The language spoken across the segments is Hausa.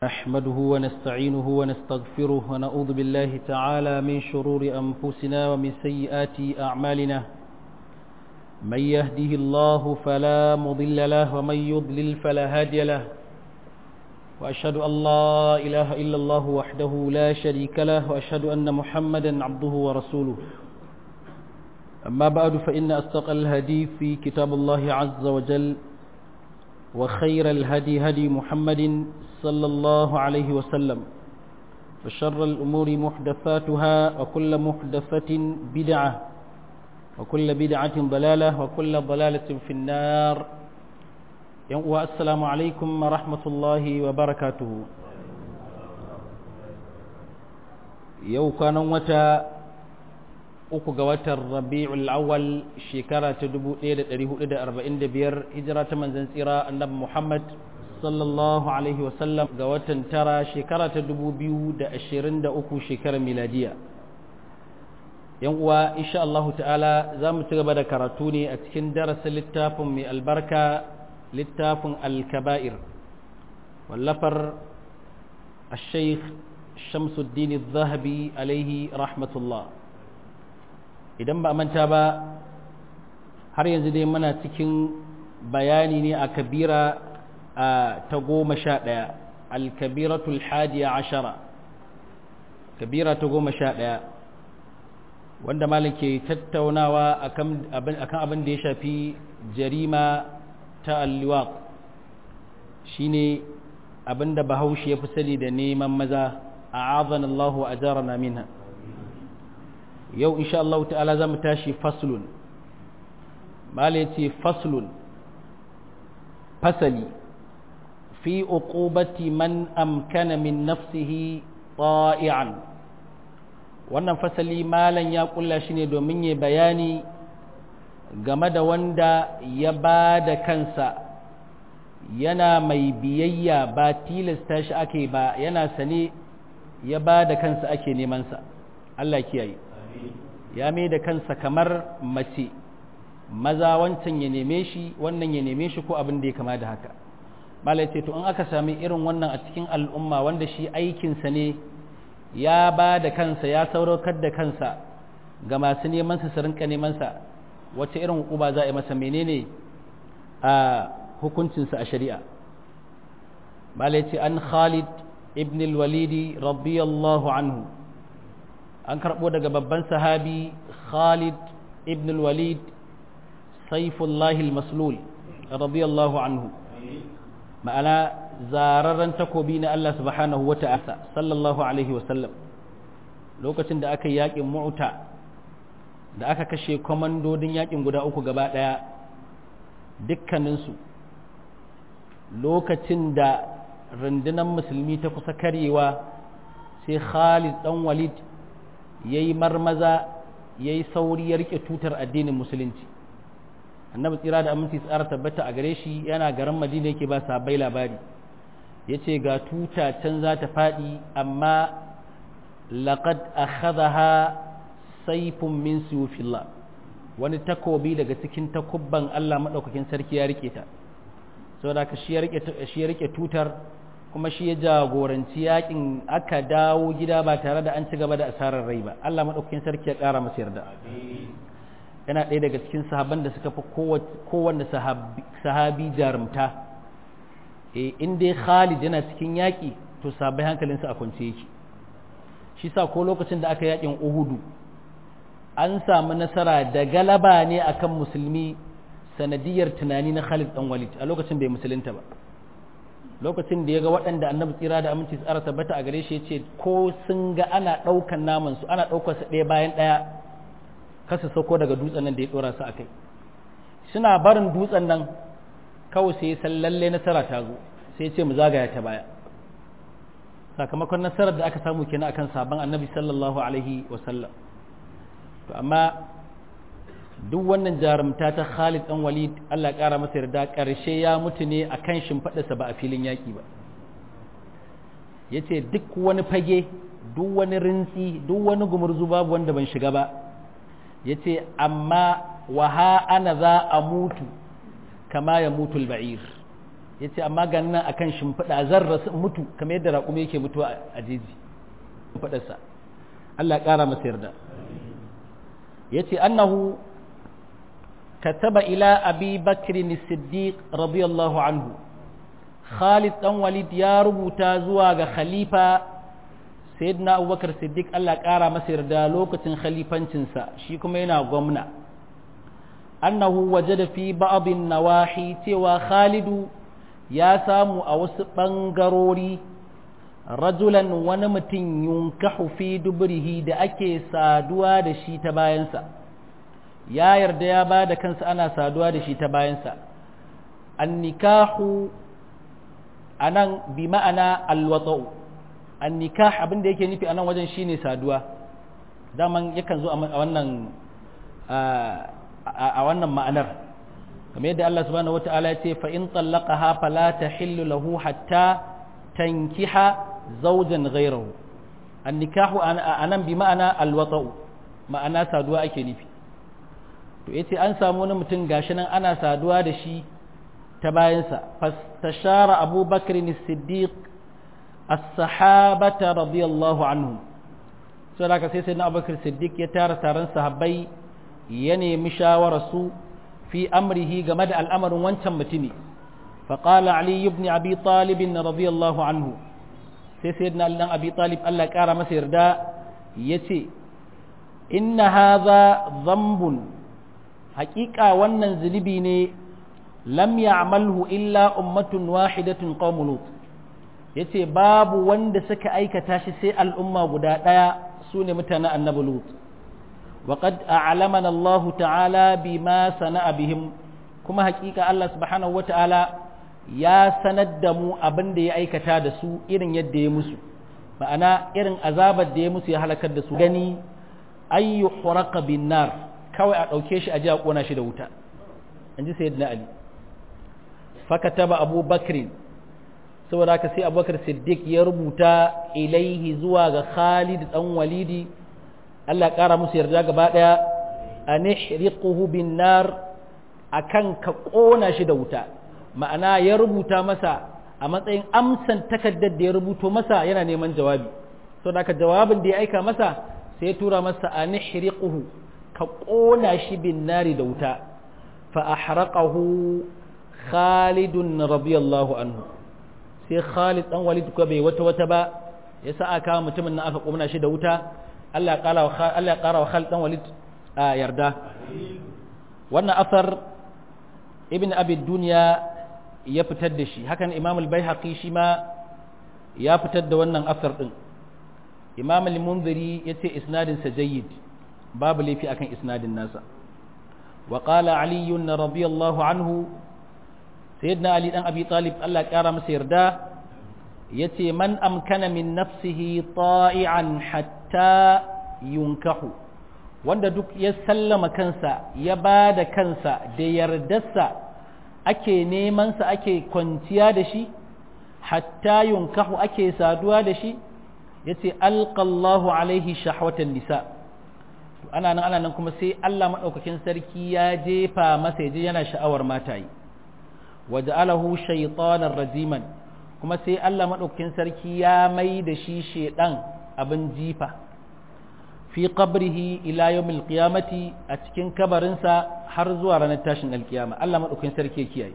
نحمده ونستعينه ونستغفره ونعوذ بالله تعالى من شرور أنفسنا ومن سيئات أعمالنا من يهده الله فلا مضل له ومن يضلل فلا هادي له وأشهد أن لا إله إلا الله وحده لا شريك له وأشهد أن محمدا عبده ورسوله أما بعد فإن أصدق الهدي في كتاب الله عز وجل وخير الهدي هدي محمد صلى الله عليه وسلم وشر الأمور محدثاتها وكل محدثة بدعة وكل بدعة ضلالة وكل ضلالة في النار والسلام عليكم ورحمة الله وبركاته يو كان متى uku ga watan rabi'ul awwal shekara ta 1445 hijira ta manzon tsira annabi Muhammad sallallahu alaihi wasallam ga watan tara shekara ta 2023 shekarar miladiya yan uwa insha Allah ta'ala za mu ci gaba da karatu ne a cikin darasin littafin mai albarka littafin al-kaba'ir wallafar الشيخ شمس الدين الذهبي عليه رحمة الله idan ba manta ba har yanzu dai muna cikin bayani ne a kabira ta goma sha ɗaya alkabiratul hadiya ashara kabira ta goma sha ɗaya wanda malin ke tattaunawa akan abin da ya shafi jarima ta alliwaq shine abin da bahaushe ya fi sani da neman maza a azan Allah a jarana minha yau insha Allah ta'ala za mu tashi faslun mala ya ce faslun fasali fi uqubati man amkana min nafsihi ta'i'an wannan fasali malan ya kulla shi ne domin ya bayani game da wanda ya ba da kansa yana mai biyayya ba tilasta shi ake ba yana sane ya ba da kansa ake nemansa Allah kiyaye ya mai da kansa kamar mace maza wancan ya neme shi wannan ya neme shi ko abin da ya kama da haka malai ce to in aka sami irin wannan a cikin al'umma wanda shi aikinsa ne ya ba da kansa ya sauraukar da kansa ga masu neman sa su rinka neman sa wace irin hukuma za a yi masa menene a hukuncinsa a shari'a malai ce an khalid ibn al-walidi radiyallahu anhu an karɓo daga babban sahabi Khalid ibn al-Walid Saifullahi al-Maslul radiyallahu anhu ma'ana zararren takobi na Allah subhanahu wa ta'ala sallallahu alaihi wa sallam lokacin da aka yi yakin mu'ta da aka kashe komandodin yakin guda uku gaba ɗaya dukkaninsu lokacin da rundunar musulmi ta kusa karyewa sai Khalid dan Walid ya yi marmaza ya yi sauri ya rike tutar addinin musulunci annabi tsira da aminci tsara tabbata a gare shi yana garin madina yake ba sabai labari ya ce ga tuta can za ta faɗi amma laƙad akhadha saifun min suyufillah wani takobi daga cikin takubban Allah maɗaukakin sarki ya rike ta saboda ka shi ya rike tutar kuma shi ya jagoranci yakin aka dawo gida ba tare da an ci gaba da asarar rai ba Allah maɗaukakin sarki ya ƙara masa yarda yana ɗaya daga cikin sahabban da suka fi kowanne sahabi jarumta e in dai Khalid yana cikin yaƙi to sabai hankalinsa a kwance yake shi sa ko lokacin da aka yaƙin Uhudu an samu nasara da galaba ne akan musulmi sanadiyar tunani na Khalid dan Walid a lokacin bai musulunta ba lokacin da ya ga waɗanda annabi tsira da aminci tsara tabbata a gare shi ya ce ko sun ga ana ɗaukan naman su ana ɗaukar su ɗaya bayan ɗaya kasa sauko daga dutsen nan da ya ɗora su a kai suna barin dutsen nan kawai sai san lalle nasara ta zo sai ce mu zagaya ta baya sakamakon nasarar da aka samu kenan akan sabon annabi sallallahu alaihi wasallam to amma duk wannan jarumta ta Khalid dan Walid Allah ƙara masa yarda ƙarshe ya mutu ne akan shimfiɗarsa ba a filin yaƙi ba yace duk wani fage duk wani rintsi duk wani gumurzu babu wanda ban shiga ba yace amma wa ha ana za a mutu kama ya mutu al-ba'ir ya ce amma ganin nan akan shimfiɗa zan rasu mutu kamar yadda raƙumi yake mutuwa a jeji faɗarsa Allah ya ƙara masa yarda ya ce annahu kataba ila abi bakrin siddiq radiyallahu anhu khalid dan walid ya rubuta zuwa ga khalifa sayyidina abubakar siddiq Allah ya ƙara masa yarda lokacin khalifancinsa shi kuma yana gwamna annahu wajada fi ba'dhin nawahi cewa khalidu ya samu a wasu ɓangarori rajulan wani mutum yunkahu fi dubrihi da ake saduwa da shi ta bayansa ya yarda ya ba da kansa ana saduwa da shi ta bayansa annikahu anan bi ma'ana alwata'u annikah abin da yake nufi anan wajen shine saduwa daman yakan zo a wannan a wannan ma'anar kamar yadda Allah subhanahu wata'ala ya ce fa in tallaqaha fala tahillu lahu hatta tankiha zawjan ghayrahu annikahu anan bi ma'ana alwata'u ma'ana saduwa ake nufi to yace an samu wani mutum gashi nan ana saduwa da shi ta bayansa fastashara Abu Bakr as-Siddiq as-sahabata radiyallahu anhum saboda sai sai na Abu Bakr Siddiq ya tara taron sahabbai ya nemi shawararsu في أمره جمد الأمر وانتم متني فقال علي بن أبي طالب رضي الله عنه سيدنا لنا أبي طالب ألا كار مسير دا يتي إن هذا ذنب حقيقة ونن زنبيني لم يعمله إلا أمة واحدة قوم لوط yace babu wanda suka aikata shi sai al'umma guda ɗaya su ne mutanen annabi lut وقد أعلمنا الله تعالى بما صنع بهم كما حقيقة الله سبحانه وتعالى يا سندمو أبن دي أي كتاد سو إرن يد يمسو فأنا إرن أزاب دي يمسو يهلك الدسو غني أي حرق بالنار كوي أوكيش أجاء قونا شدوتا أنجي سيدنا علي فكتب أبو بكر saboda haka sai abubakar siddiq ya rubuta ilaihi zuwa ga khalid dan walidi Allah ya ƙara musu yarda gaba ɗaya a nihriquhu bin nar akan ka ƙona shi da wuta ma'ana ya rubuta masa a matsayin amsan takaddar da ya rubuto masa yana neman jawabi so da jawabin da ya aika masa sai ya tura masa a nihriquhu ka ƙona shi bin nari da wuta fa ahraqahu khalidun radiyallahu anhu sai khalid dan walid ko bai wata wata ba ya sa aka mutumin nan aka ƙona shi da wuta Allah ya ƙara wa Khalid ɗan Walid a yarda. Wannan asar Ibn Abi Duniya ya fitar da shi, hakan Imam al-Baihaqi shi ma ya fitar da wannan asar ɗin. Imam al-Munziri ya ce isnadinsa jayyid, babu laifi akan isnadin nasa. Wa qala Ali radiyallahu anhu Sayyidina Ali dan Abi Talib Allah ya ƙara masa yarda yace man amkana min nafsihi ta'i'an hatta yunkahu wanda duk ya sallama kansa ya ba da kansa da yardarsa ake nemansa ake kwanciya da shi hatta yunkahu ake saduwa da shi yace alqallahu alaihi shahwatan nisa ana nan ana nan kuma sai Allah madaukakin sarki ya jefa masa yaje yana sha'awar matayi waja'alahu shaytanan rajiman kuma sai Allah maɗaukakin sarki ya mai da shi shaiɗan abin jifa fi qabrihi ila yawmil qiyamati a cikin kabarinsa har zuwa ranar tashin alkiyama Allah maɗaukakin sarki ya kiyaye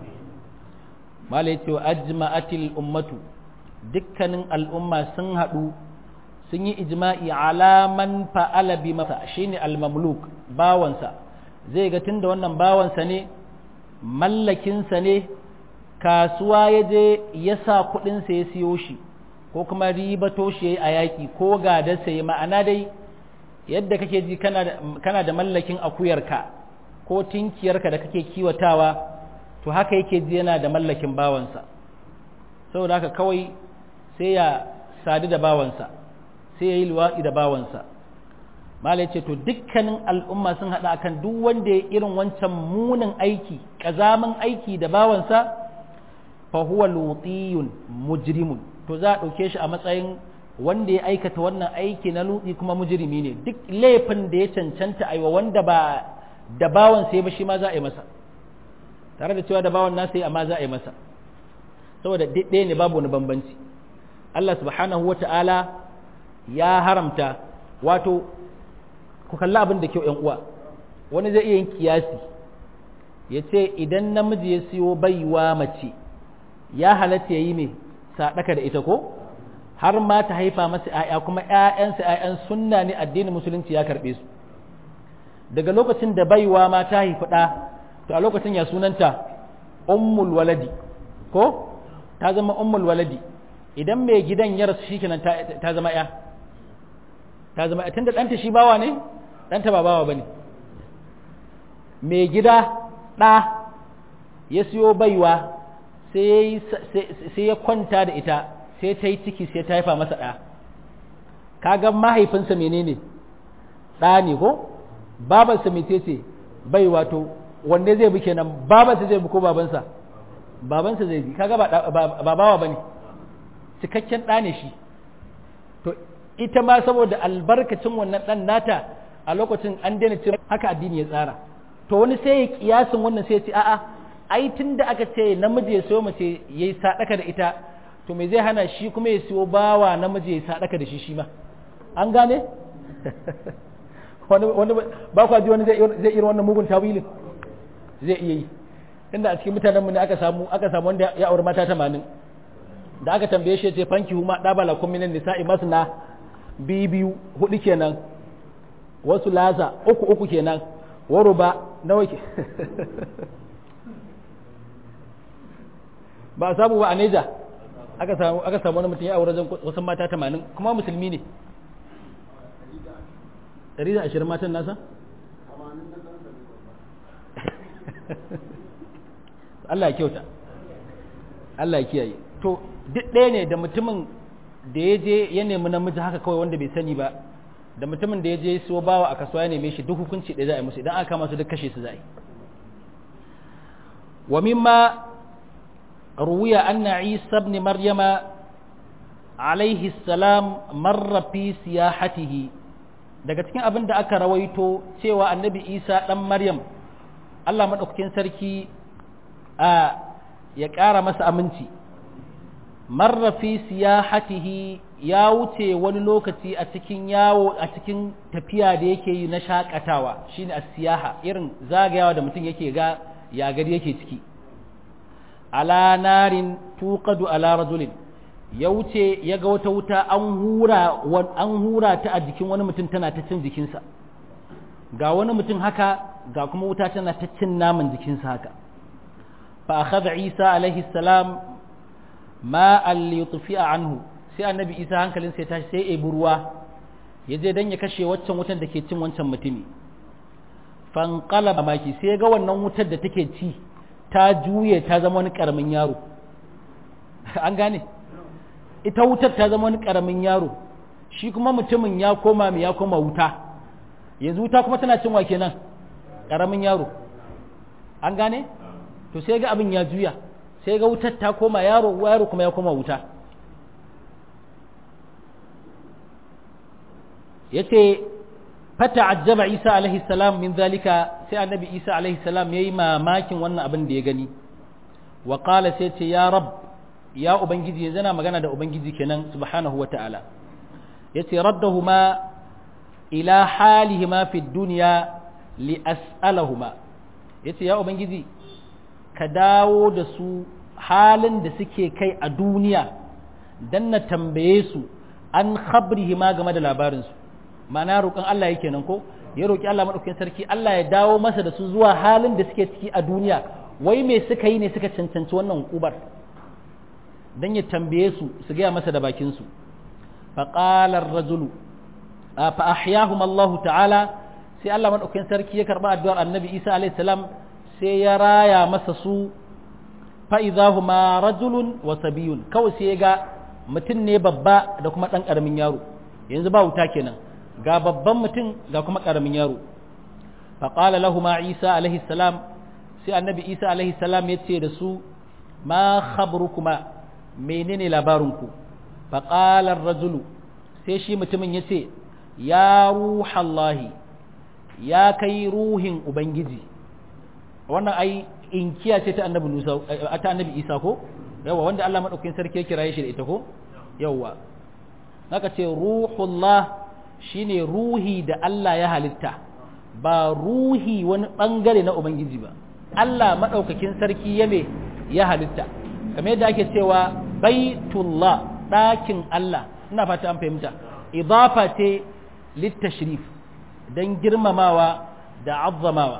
mala yace wa ajma'atil ummatu dukkanin al'umma sun haɗu sun yi ijma'i ala man fa'ala bi masa shine al-mamluk bawansa zai ga tunda wannan bawansa ne mallakinsa ne kasuwa ya je ya sa kuɗinsa ya siyo shi ko kuma ribato shi a yaƙi ko gadarsa ya ma'ana dai yadda kake ji kana da mallakin akuyarka ko tinkiyarka da kake kiwatawa to haka yake ji yana da mallakin bawansa saboda haka kawai sai ya sadu da bawansa sai ya yi luwaɗi da bawansa malai ce to dukkanin al'umma sun haɗa akan duk wanda ya irin wancan munin aiki ƙazamin aiki da bawansa fahuwa lutiyun mujrimun to za a ɗauke shi a matsayin wanda ya aikata wannan aiki na lutsi kuma mujrimi ne duk laifin da ya cancanta aiwa wanda ba da bawan sai ba shi ma za a yi masa tare da cewa da bawan nasa yi amma za a yi masa saboda ɗaya ne babu wani bambanci Allah subhanahu wata'ala ya haramta wato ku kalli abin da kyau ‘yan uwa wani zai iya yin kiyasi ya ce idan namiji ya siyo baiwa mace ya halatta ya yi mai saɗaka da ita ko har ma ta haifa masa ‘ya'ya kuma ‘ya'yansa ‘ya'yan sunna ne addinin musulunci ya karɓe su daga lokacin da baiwa ma ta haifi ɗa to a lokacin ya sunanta ummul waladi ko ta zama ummul waladi idan mai gidan ya rasu shi kenan ta zama ‘ya ta zama tunda ɗanta shi bawa ne ɗanta ba bawa ba ne mai gida ɗa ya siyo baiwa sai ya kwanta da ita sai ta yi ciki sai ta haifa masa ɗa kaga mahaifinsa menene ɗa ne ko babansa mece ce bai wato wanne zai bi kenan babansa zai bi ko babansa babansa zai bi kaga ba bawa ba ne cikakken ɗa ne shi to ita ma saboda albarkacin wannan ɗan nata a lokacin an daina cin haka addini ya tsara to wani sai ya kiyasin wannan sai ya ce a'a ai tun da aka ce namiji ya siyo mace ya yi sadaka da ita to me zai hana shi kuma ya siyo bawa namiji ya yi sadaka da shi shi ma an gane wani ba kwa ji wani zai irin wannan mugun tawilin zai iya yi inda a cikin mutanenmu ne aka samu aka samu wanda ya auri mata tamanin da aka tambaye shi ya ce fanki huma ɗabala kun minan nisa'i masna biyu biyu hudu kenan wasu laza uku uku kenan waro ba nawa ke ba a samu ba a neja aka samu aka samu wani mutum ya aure wasu mata tamanin kuma musulmi ne ɗari da ashirin matan nasa Allah ya kyauta Allah ya kiyaye to duk ɗaya ne da mutumin da ya je ya nemi namiji haka kawai wanda bai sani ba da mutumin da ya je siyo bawa a kasuwa ya neme shi duk hukunci ɗaya za a yi musu idan aka kama su duk kashe su za a yi wa mimma ruwiya anna isa ibn maryama alaihi salam marra fi siyahatihi daga cikin abin da aka rawaito cewa annabi isa dan maryam Allah madaukakin sarki a ya ƙara masa aminci marra fi siyahatihi ya wuce wani lokaci a cikin yawo a cikin tafiya da yake yi na shakatawa shine as-siyaha irin zagayawa da mutum yake ga ya gari yake ciki ala narin tuqadu ala rajulin ya wuce ya ga wata wuta an hura an hura ta a jikin wani mutum tana ta cin jikinsa ga wani mutum haka ga kuma wuta tana ta cin naman jikinsa haka fa akhadha isa alaihi salam ma al-yutfi'a anhu sai annabi isa hankalin sai tashi sai ebi ruwa ya je don ya kashe waccan wutar da ke cin wancan mutumi fankala maki sai ga wannan wutar da take ci ta juye ta zama wani karamin yaro an gane ita wutar ta zama wani karamin yaro shi kuma mutumin ya koma mai ya koma wuta yanzu wuta kuma tana cin wake nan karamin yaro an gane to sai ga abin ya juya sai ga wutar ta koma yaro yaro kuma ya koma wuta yace fata ajjaba isa alaihi salam min zalika sai annabi isa alaihi salam yayi mamakin wannan abin da ya gani wa qala sai ce ya rab ya ubangiji yanzu yana magana da ubangiji kenan subhanahu wata'ala yace raddahuma ila halihima fi dunya li as'alahuma yace ya ubangiji ka dawo da su halin da suke kai a duniya dan na tambaye su an khabrihima game da labarinsu ma'ana roƙon Allah yake nan ko ya roƙi Allah maɗaukakin sarki Allah ya dawo masa da su zuwa halin da suke ciki a duniya wai me suka yi ne suka cancanci wannan hukubar dan ya tambaye su su gaya masa da bakin su fa qala ar-rajulu fa ahyahum Allah ta'ala sai Allah maɗaukakin sarki ya karba addu'ar Annabi Isa alaihi salam sai ya raya masa su fa idahuma rajulun wa sabiyun kawai sai ya ga mutum ne babba da kuma ɗan ƙaramin yaro yanzu ba wuta kenan ga babban mutum ga kuma ƙaramin yaro faƙala lahuma isa alaihi salam sai annabi isa alaihi salam ya ce da su ma khabrukuma menene labarinku faƙalar rajulu sai shi mutumin ya ce ya ruhallahi ya kai ruhin ubangiji wannan ai inkiya ce ta annabi ta annabi isa ko yawa wanda Allah madaukakin sarki ya kiraye shi da ita ko yawa haka ce ruhullah shine ruhi da Allah ya halitta ba ruhi wani bangare na ubangiji ba Allah madaukakin sarki ya me ya halitta kamar yadda ake cewa baitullah ɗakin Allah ina fata an fahimta idafa ce littashrif don girmamawa da azzamawa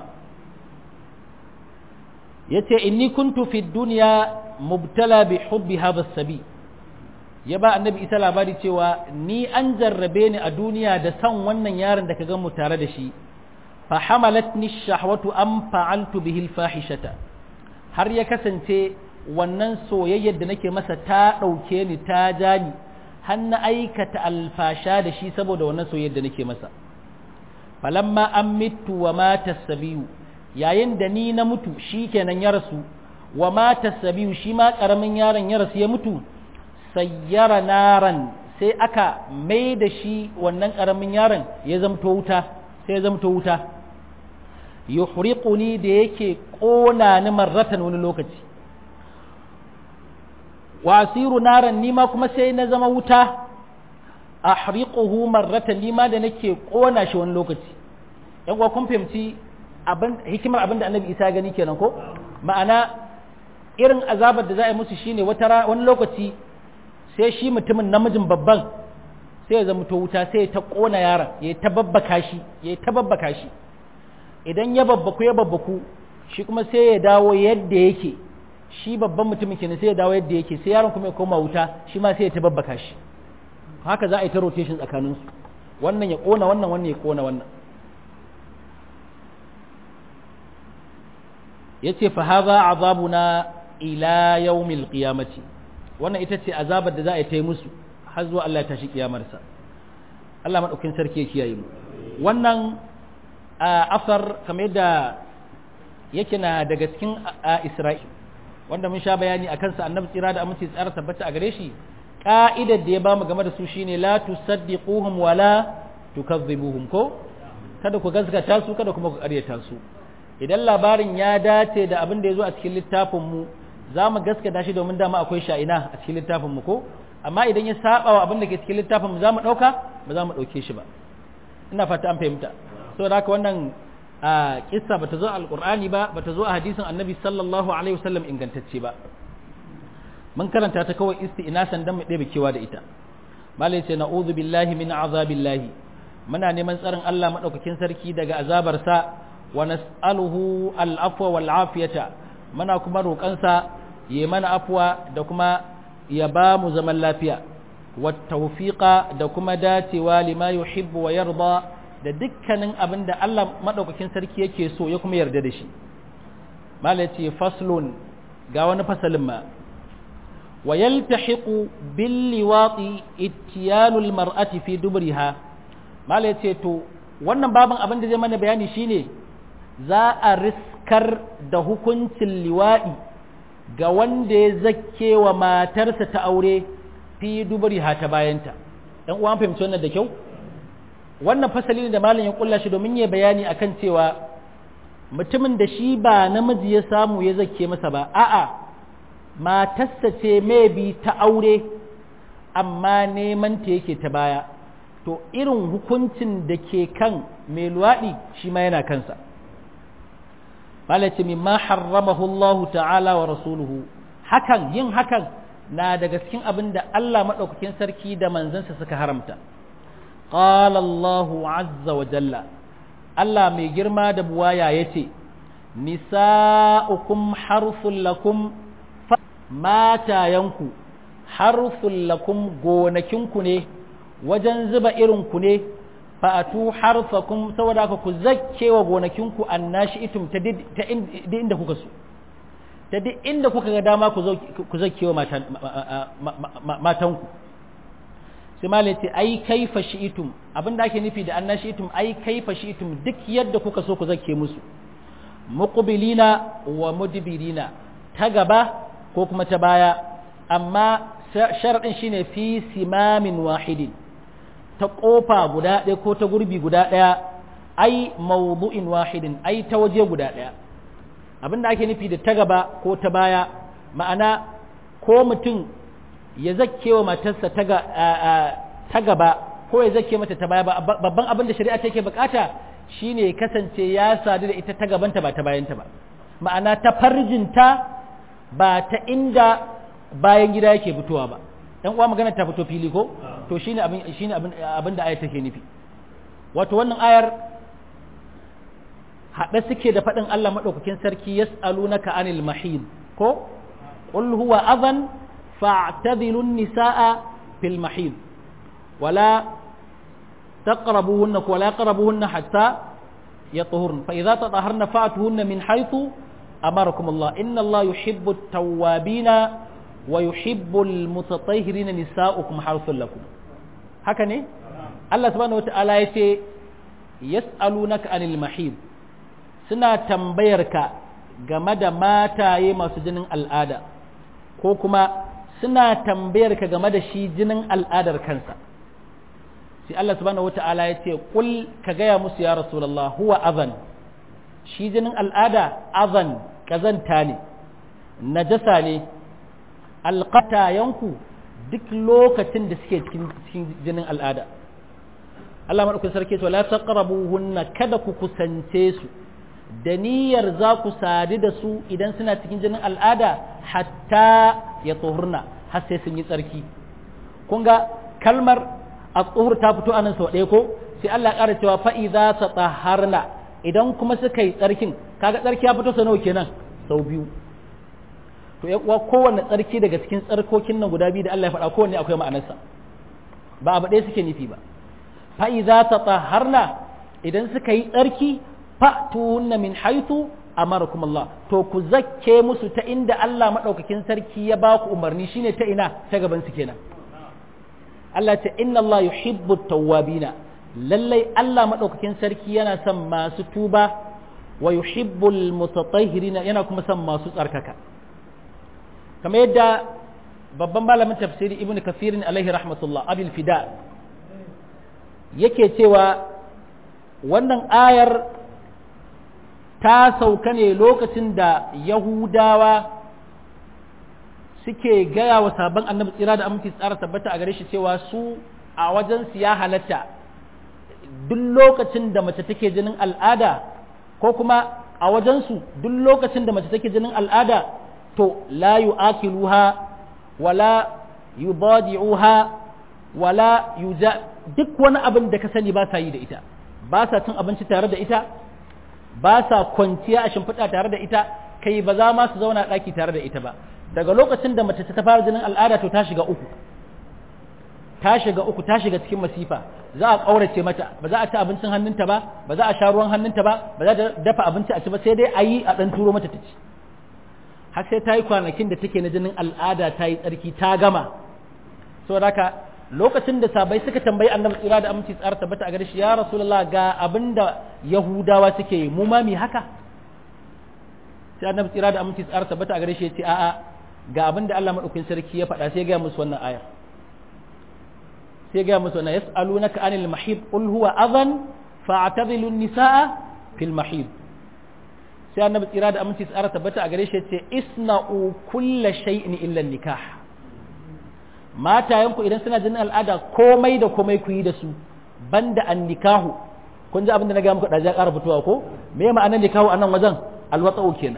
yace inni kuntu fi dunya mubtala bi hubbi hadha sabi ya ba annabi isa labari cewa ni an jarrabe ni a duniya da san wannan yaron da ka ga mu tare da shi fa hamalatni shahwatu am fa'altu bihi al-fahishata har ya kasance wannan soyayyar da nake masa ta ɗauke ni ta ja ni har na aikata alfasha da shi saboda wannan soyayyar da nake masa falamma an mitu wa mata sabiyu yayin da ni na mutu shi kenan ya rasu wa mata sabiyu shi ma ƙaramin yaron ya rasu ya mutu sayyara naran sai aka mai da shi wannan ƙaramin yaron ya zamto wuta sai ya zamto wuta yuhriquni da yake ƙona ni marratan wani lokaci wasiru naran nima kuma sai na zama wuta ahriquhu marratan nima da nake ƙona shi wani lokaci yan uwa kun fahimci abin hikimar abin da annabi isa gani kenan ko ma'ana irin azabar da za a yi musu shine wata wani lokaci sai shi mutumin namijin babban sai ya zama to wuta sai ya ta ƙona yaron ya ta babbaka shi ya ta babbaka shi idan ya babbaku ya babbaku shi kuma sai ya dawo yadda yake shi babban mutumin kenan sai ya dawo yadda yake sai yaron kuma ya koma wuta shi ma sai ya ta babbaka shi haka za a yi ta rotation tsakanin su wannan ya ƙona wannan wannan ya ƙona wannan yace fa hadha azabuna ila yawmil qiyamati wannan ita ce azabar da za a yi ta musu har zuwa Allah ya tashi kiyamarsa Allah madaukin sarki ya kiyaye mu wannan asar kamar yadda yake na daga cikin Isra'il wanda mun sha bayani akan sa annabi tsira da amince tsara tabbata a gare shi ka'idar da ya bamu game da su shine la tusaddiquhum wala tukazzibuhum ko kada ku gaskata su kada kuma ku ƙaryata su idan labarin ya dace da abin da ya zo a cikin littafin mu za mu gaskata shi domin dama akwai sha'ina a cikin littafin mu ko amma idan ya saba wa abin da ke cikin littafin mu za mu ɗauka ba za mu ɗauke shi ba ina fata an fahimta saboda haka wannan a kissa bata zo a alqur'ani ba bata zo a hadisin annabi sallallahu alaihi wasallam ingantacce ba mun karanta ta kawai isti'nasan dan mu ɗebe kewa da ita malai ce na'udhu billahi min azabillahi muna neman tsarin Allah madaukakin sarki daga azabarsa wa nas'aluhu al-afwa wal afiyata muna kuma roƙansa ya mana afwa da kuma ya ba mu zaman lafiya wa tawfiqa da kuma dacewa lima yuhibbu wa yarda da dukkanin abin da Allah madaukakin sarki yake so ya kuma yarda da shi malai ce faslun ga wani fasalin ma wa yaltahiqu bil liwati ittiyanul mar'ati fi dubriha malai ce to wannan babin abin da zai mana bayani shine za a riskar da hukuncin liwaɗi ga wanda ya zakke wa matarsa ta aure fi dubari ta bayanta ɗan uwan fahimci wannan da kyau wannan fasali ne da malam ya kulla shi domin ya bayani akan cewa mutumin da shi ba namiji ya samu ya zakke masa ba a'a matarsa ce bi ta aure amma neman ta yake ta baya to irin hukuncin da ke kan mai luwaɗi shi ma yana kansa malaci mimma harramahu Allah ta'ala wa rasuluhu hakan yin hakan na daga cikin abin da Allah maɗaukakin sarki da manzansa suka haramta qala Allah azza wa jalla Allah mai girma da buwaya yace nisa'ukum harfun lakum matayanku harfun lakum gonakinku ne wajen zuba irin ku ne fa'atu harfakum saboda haka ku zakke wa gonakinku annashi itum ta inda kuka so ta duk inda kuka ga dama ku zakke wa matanku sai ma ce ai kaifa shi'itum abinda ake nufi da annashi itum ai kaifa shi'itum duk yadda kuka so ku zakke musu muqbilina wa mudbirina ta gaba ko kuma ta baya amma sharadin shine fi simamin wahidin ta ƙofa guda ɗaya ko ta gurbi guda ɗaya ai mawdu'in wahidin ai ta waje guda ɗaya abin da ake nufi da ta gaba ko ta baya ma'ana ko mutum ya zakke wa matarsa ta gaba ko ya zakke mata ta baya ba babban abin da shari'a take bukata shine ya kasance ya sadu da ita ta gabanta ba ta bayanta ba ma'ana ta farjinta ba ta inda bayan gida yake fitowa ba dan uwa magana ta fito fili ko to shine abin shine abin abin da ayar take nufi wato wannan ayar haɗe suke da faɗin Allah maɗaukakin sarki yas'alunaka anil mahid ko qul huwa adhan fa'tadilu an-nisaa fil mahid wala taqrabuhunna wala yaqrabuhunna hatta yatahurna fa idza tataharna fa'tuhunna min haythu amarakum Allah inna Allah yuhibbu at-tawwabina wa yuhibbu al-mutatahhirina nisaa'ukum harthul lakum haka ne Allah subhanahu wata'ala yace yas'alunaka anil mahid suna tambayar ka game da mataye masu jinin al'ada ko kuma suna tambayar ka game da shi jinin al'adar kansa sai Allah subhanahu wata'ala ya ce kul ka gaya musu ya rasulullah huwa azan shi jinin al'ada azan kazanta ne najasa ne alqatayanku duk lokacin da suke cikin jinin al'ada Allah maɗaukin sarki to la taqrabuhunna kada ku kusance su da niyyar za ku sadu da su idan suna cikin jinin al'ada hatta ya tsohurna har sai sun yi tsarki kun ga kalmar a tsohur ta fito anan sau ɗaya ko sai Allah ya ƙara cewa fa'iza ta tsaharna idan kuma suka yi tsarkin kaga tsarki ya fito sau nawa kenan sau biyu to ya kuwa kowanne tsarki daga cikin tsarkokin nan guda biyu da Allah ya faɗa kowanne akwai ma'anarsa ba abu ɗaya suke nufi ba fa'iza ta tsaharna idan suka yi tsarki fa'tuhunna min haythu amarakum Allah to ku zakke musu ta inda Allah madaukakin sarki ya ba ku umarni shine ta ina ta gaban su kenan Allah ta inna Allah yuhibbu tawwabina lallai Allah madaukakin sarki yana son masu tuba wa yuhibbul mutatahhirina yana kuma son masu tsarkaka kamar yadda babban malamin tafsiri ibnu kafirin alaihi rahmatullah abil fida yake cewa wannan ayar ta sauka ne lokacin da Yahudawa suke gaya wa sabon annabi tsira da aminci tsara tabbata a gare shi cewa su a wajensu ya halatta duk lokacin da mace take jinin al'ada ko kuma a wajensu duk lokacin da mace take jinin al'ada to la yu'akiluha wala yubadi'uha wala yuja duk wani abin da ka sani ba sa yi da ita ba sa cin abinci tare da ita ba sa kwanciya a shimfiɗa tare da ita kai ba za ma su zauna ɗaki tare da ita ba daga lokacin da mace ta fara jinin al'ada to ta shiga uku ta shiga uku ta shiga cikin masifa za a ƙaurace mata ba za a ci abincin hannunta ba ba za a sha ruwan hannunta ba ba za a dafa abinci a ci ba sai dai a yi a ɗan turo mata ta ci har sai ta yi kwanakin da take na jinin al'ada ta yi tsarki ta gama saboda haka lokacin da sabai suka tambayi annabi tsira da aminci tsara tabbata a gare shi ya rasulullah ga abinda yahudawa suke yi mu ma mi haka sai annabi tsira da aminci tsara tabbata a gare shi ya ce a'a ga abinda Allah madaukakin sarki ya faɗa sai ya ga musu wannan ayar sai ya ga musu wannan yas'alunaka anil mahid qul huwa adhan fa'tazilu an-nisaa fil mahid sai annabi tsira da aminci tsara tabbata a gare shi ya ce isna'u kulla shay'in illa nikah matayenku idan suna jinin al'ada komai da komai ku yi da su banda an nikahu kun ji abin da na ga muku da ƙara fitowa ko me ma'anar nikahu a nan wajen alwatsa'u kenan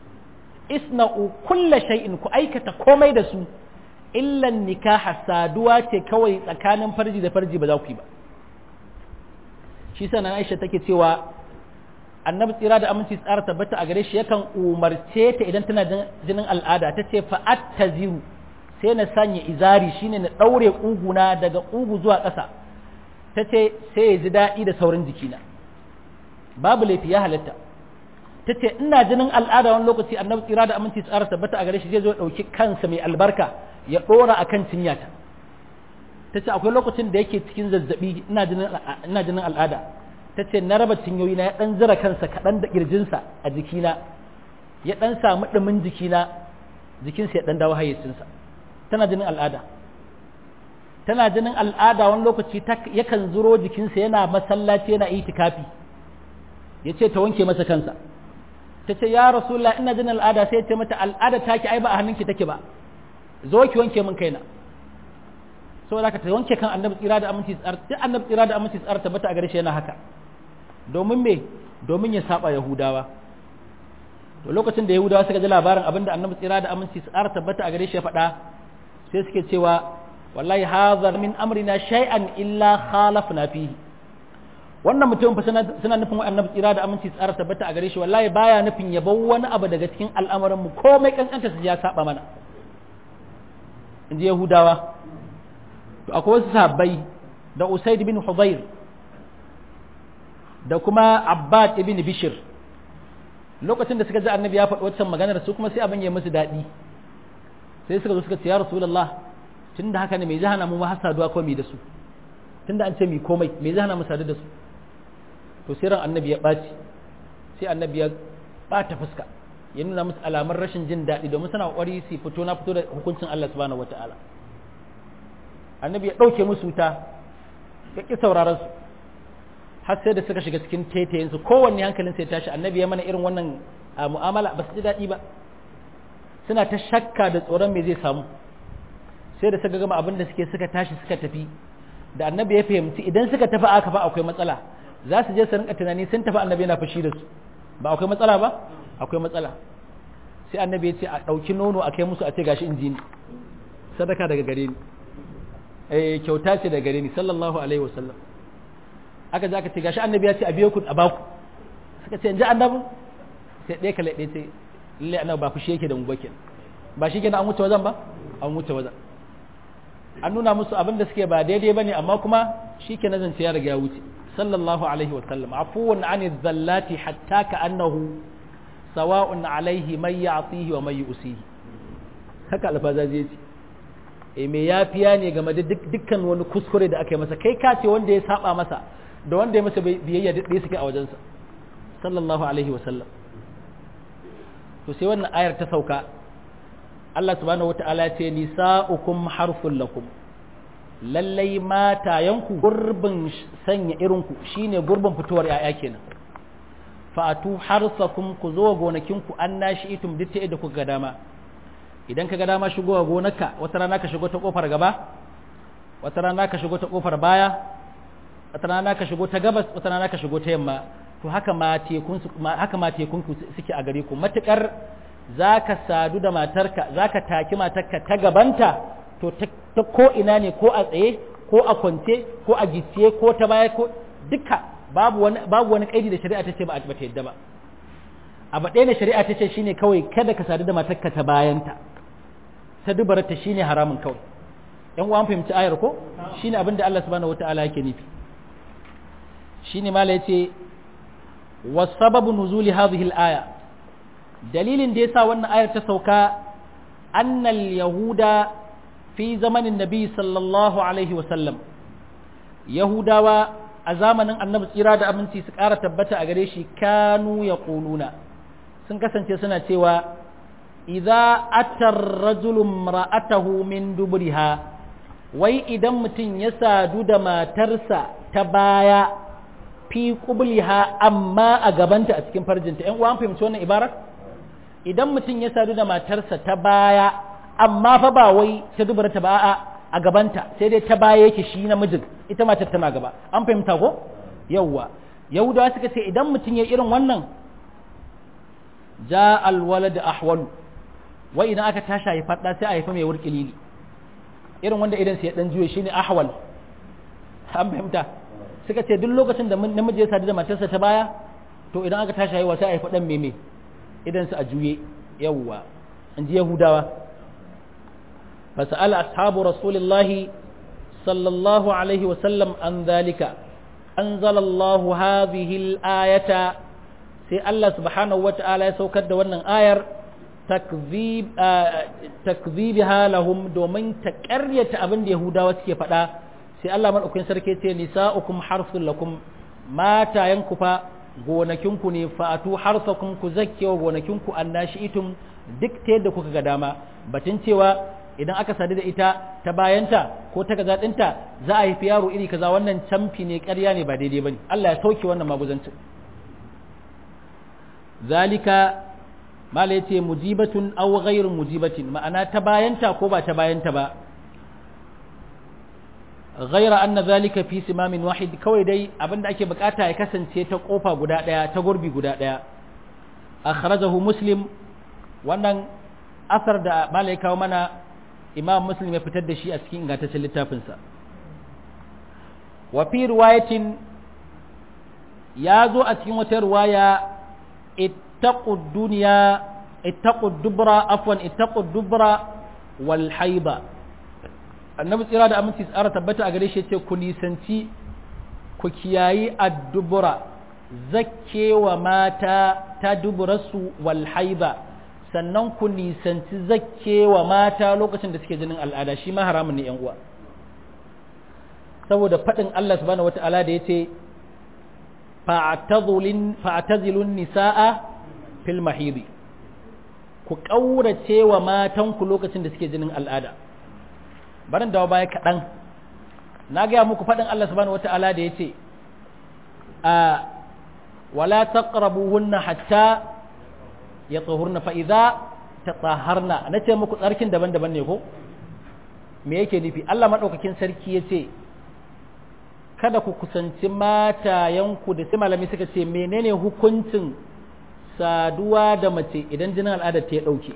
isna'u kulla shay'in ku aikata komai da su illan nikaha saduwa ce kawai tsakanin farji da farji ba za ku yi ba shi sa nan Aisha take cewa annabi tsira da aminci tsara tabbata a gare shi yakan umarce ta idan tana jinin al'ada ta ce fa'at taziru sai na sanya izari shine na ɗaure ƙuguna daga ƙugu zuwa ƙasa ta ce sai ya ji daɗi da saurin jikina babu laifi ya halatta ta ce ina jinin al'ada wani lokaci annabi tsira da aminci tsara tabbata a gare shi zai zo ɗauki kansa mai albarka ya ɗora a kan cinyata ta ce akwai lokacin da yake cikin zazzaɓi ina jinin al'ada ta ce na raba cinyoyina ya ɗan zira kansa kaɗan da ƙirjinsa a jikina ya ɗan samu ɗumin jikina jikinsa ya ɗan dawo hayyacinsa tana jinin al'ada tana jinin al'ada wani lokaci yakan zuro jikinsa yana masallaci yana itikafi ya ce ta wanke masa kansa ta ce ya rasulullah ina jinin al'ada sai ya ce mata al'ada take ai ba a hannunki take ba zo ki wanke min kaina saboda ka ta wanke kan annabi tsira da aminci tsar duk annabi tsira da aminci tsar tabbata a gare shi yana haka domin me domin ya saba yahudawa to lokacin da yahudawa suka ji labarin abinda annabi tsira da aminci tsar tabbata a gare shi ya faɗa sai suke cewa wallahi hadha min amrina shay'an illa khalafna fihi wannan mutum fa suna nufin annabi tsira da aminci tsara tabbata a gare shi wallahi baya nufin ya bar wani abu daga cikin al'amuran mu komai kankanta su ya saba mana inji yahudawa to akwai wasu sahabbai da usaid bin hudayr da kuma abbad ibn bishir lokacin da suka ji annabi ya faɗi wancan maganar su kuma sai abin ya musu daɗi sai suka zo suka ce ya rasulullah tunda haka ne me zai hana mu har saduwa ko mi da su tunda an ce mi komai me zai hana mu sadu da su to sai ran annabi ya ɓaci sai annabi ya ɓata fuska ya nuna musu alamar rashin jin daɗi domin suna ƙwari su fito na fito da hukuncin Allah subhanahu wataala annabi ya ɗauke musu wuta ya ƙi sauraron su har sai da suka shiga cikin taitayen su kowanne hankalin sai tashi annabi ya mana irin wannan mu'amala ba su ji daɗi ba suna ta shakka da tsoron me zai samu sai da suka gama abin da suke suka tashi suka tafi da annabi ya fahimci idan suka tafi aka fa akwai matsala za su je su rinka tunani sun tafi annabi yana fushi da su ba akwai matsala ba akwai matsala sai annabi ya ce a ɗauki nono a kai musu a ce gashi inji ni sadaka daga gare ni eh kyauta ce daga gare ni sallallahu alaihi wasallam aka je aka ce gashi annabi ya ce a biyo ku a baku suka ce inji annabi sai ɗaya kala ɗaya sai lalle annabi ba fushi yake da mu ba kenan ba shi kenan an wuce wajen ba an wuce wajen an nuna musu abin da suke ba daidai bane amma kuma shi ke nazance ya riga ya wuce sallallahu alaihi wa sallam afuwan an zallati hatta ka annahu sawa'un alaihi man ya'tihi wa man yu'sihi haka alfaza zai ce e me yafiya ne game da dukkan wani kuskure da aka yi masa kai ka ce wanda ya saba masa da wanda ya masa biyayya duk ɗaya suke a wajensa sallallahu alaihi wa sallam to sai wannan ayar ta sauka Allah subhanahu wata'ala ce nisa'ukum harfun lakum lallai matayanku gurbin sanya irinku shine gurbin fitowar yaya kenan fa'atu harsakum ku zo gonakinku an nashi itum duk ta da kuka ga dama idan ka ga dama shigowa gonarka wata rana ka shigo ta kofar gaba wata rana ka shigo ta kofar baya wata rana ka shigo ta gabas wata rana ka shigo ta yamma to haka ma tekun haka ma tekun ku suke a gare ku matukar zaka sadu da matarka zaka taki matarka ta gabanta to ta ko ina ne ko a tsaye ko a kwance ko a gicciye ko ta baya ko duka babu wani babu wani kaidi da shari'a ta ce ba ta yadda ba abu ɗaya ne shari'a ta ce shine kawai kada ka sadu da matarka ta bayanta ta dubarta shine haramun kawai yan uwan fahimci ayar ko shine abin da Allah subhanahu wataala yake nufi shine mala yace wasababu nuzuli hadhihi al-aya dalilin da yasa wannan ayar ta sauka annal yahuda fi zamanin nabi sallallahu alaihi wa sallam yahudawa a zamanin annabi tsira da aminci su ƙara tabbata a gare shi kanu yaquluna sun kasance suna cewa idza atar rajulun ra'atahu min dubriha wai idan mutum ya sadu da matarsa ta baya fi qubliha amma a gabanta a cikin farjinta ƴan uwan fahimci wannan ibarar idan mutum ya sadu da matarsa ta baya amma fa ba wai ta dubura ta ba a a gabanta sai dai ta baya yake shi namijin ita matar tana gaba an fahimta ko yawwa yahudawa suka ce idan mutum ya irin wannan ja alwalad ahwal wai idan aka tashi ya fada sai a haifa mai wurkilili irin wanda idan sai ya dan juye shine ahwal an fahimta suka ce duk lokacin da namiji ya sadu da matarsa ta baya to idan aka tashi haihuwa sai a haifa dan meme idan su a juye yawwa in ji yahudawa fasa'ala ashabu rasulillahi sallallahu alaihi wasallam an zalika anzalallahu hadhihi al-ayata sai Allah subhanahu wata'ala ya saukar da wannan ayar takzibiha lahum domin ta ƙaryata abin da yahudawa suke faɗa sai Allah madaukakin sarki ce nisa'ukum harsul lakum matayanku fa gonakinku ne fa'atu harsakum ku zakkewa gonakinku annashi'itum duk ta yadda kuka ga dama batun cewa idan aka sadu da ita ta bayanta ko ta gaza ɗinta za a haifi yaro iri kaza wannan camfi ne ƙarya ne ba daidai bane Allah ya sauke wannan maguzancin zalika mala yace mujibatun aw ghairu mujibatin ma'ana ta bayanta ko ba ta bayanta ba ghaira anna zalika fi simamin wahid kawai dai abinda ake bukata ya kasance ta kofa guda daya ta gurbi guda daya akhrajahu muslim wannan asar da mala ya kawo mana imam muslim ya fitar da shi a cikin ingantaccen littafinsa wa fi riwayatin ya zo a cikin wata riwaya ittaqu dunya ittaqu dubra afwan ittaqu dubra wal haiba annabi tsira da aminci tsara tabbata a gare shi yace ku nisanci ku kiyayi addubura zakkewa mata ta duburarsu wal haiba sannan ku nisanci zakkewa mata lokacin da suke jinin al'ada shi ma haramun ne yan uwa saboda faɗin Allah subhanahu wata'ala da yace fa'tazilun nisa'a fil mahidi ku ƙaurace wa matanku lokacin da suke jinin al'ada barin dawo baya kaɗan na gaya muku faɗin Allah subhanahu wata'ala da yace a wala taqrabuhunna hatta yatahurna fa idza tatahharna nace muku tsarkin daban-daban ne ko me yake nufi Allah madaukakin sarki yace kada ku kusanci matayenku da sai malami suka ce menene hukuncin saduwa da mace idan jinin al'adar ta ya dauke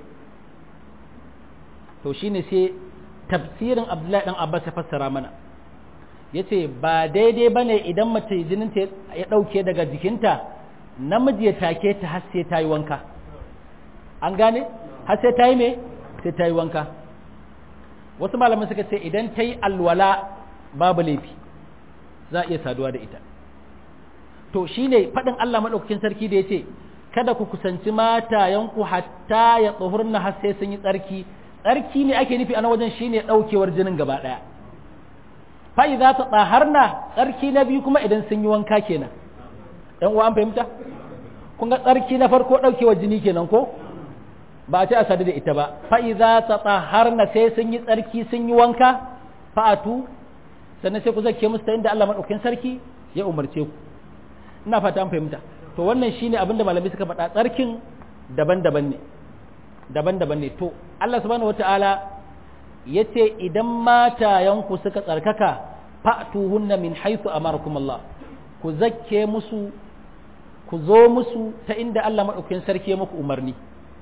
to shine sai tafsirin Abdullahi dan Abbas ya fassara mana yace ba daidai bane idan mace jinin ta ya dauke daga jikinta namiji ya take ta har sai ta yi wanka an gane har sai ta yi me sai ta yi wanka wasu malaman suka ce idan ta yi alwala babu laifi za a iya saduwa da ita to shine faɗin Allah maɗaukakin sarki da ya ce kada ku kusanci matayenku hatta ya tsohurna har sai sun yi tsarki tsarki ne ake nufi a wajen shine ɗaukewar jinin gaba ɗaya fa'i za ta tsaharna tsarki na biyu kuma idan sun yi wanka kenan ɗan uwa an fahimta kun ga tsarki na farko ɗaukewar jini kenan ko ba a ce a sadu da ita ba fa'i za ta tsaharna sai sun yi tsarki sun yi wanka fa'atu sannan sai ku zake musu ta inda Allah maɗaukin sarki ya umarce ku ina fata an fahimta to wannan shine abin da malamai suka faɗa tsarkin daban-daban ne daban-daban ne to Allah subhanahu wata'ala ya ce idan matayenku suka tsarkaka fa'tuhunna min haythu amarakum Allah ku zakke musu ku zo musu ta inda Allah maɗaukin sarki ya muku umarni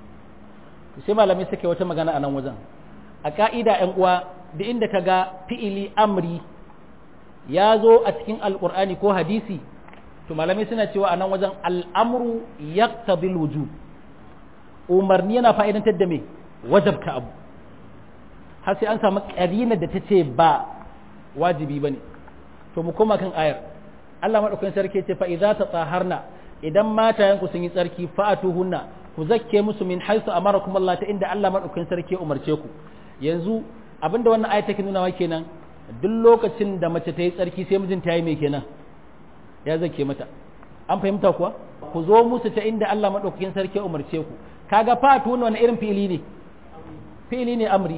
sai malamai suka yi wata magana a nan wajen a ka'ida ‘yan uwa da inda ka ga fi'ili amri ya zo a cikin alƙur'ani ko hadisi to malamai suna cewa a nan wajen al'amru ya wujub umarni yana fa'idantar da me wajabta abu har sai an samu ƙarina da ta ce ba wajibi ba ne to mu koma kan ayar Allah maɗaukakin sarki ce fa'iza ta tsaharna idan matayenku sun yi tsarki fa'atuhunna ku zakke musu min haisu amarakum Allah ta inda Allah maɗaukakin sarki umarce ku yanzu abinda wannan ayat take nuna kenan duk lokacin da mace ta yi tsarki sai mijinta yi mai kenan ya zake mata an fahimta kuwa ku zo musu ta inda Allah maɗaukakin sarki umarce ku kaga fatu wani irin fi'ili ne fi'ili ne amri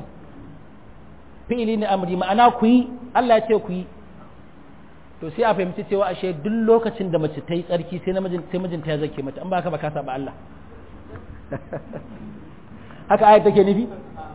fi'ili ne amri ma'ana ku yi Allah ya ce ku yi to sai a fahimci cewa ashe duk lokacin da mace ta yi tsarki sai namijin sai mijinta ya zake mata an ba ka ba ka saba Allah haka ayat take nufi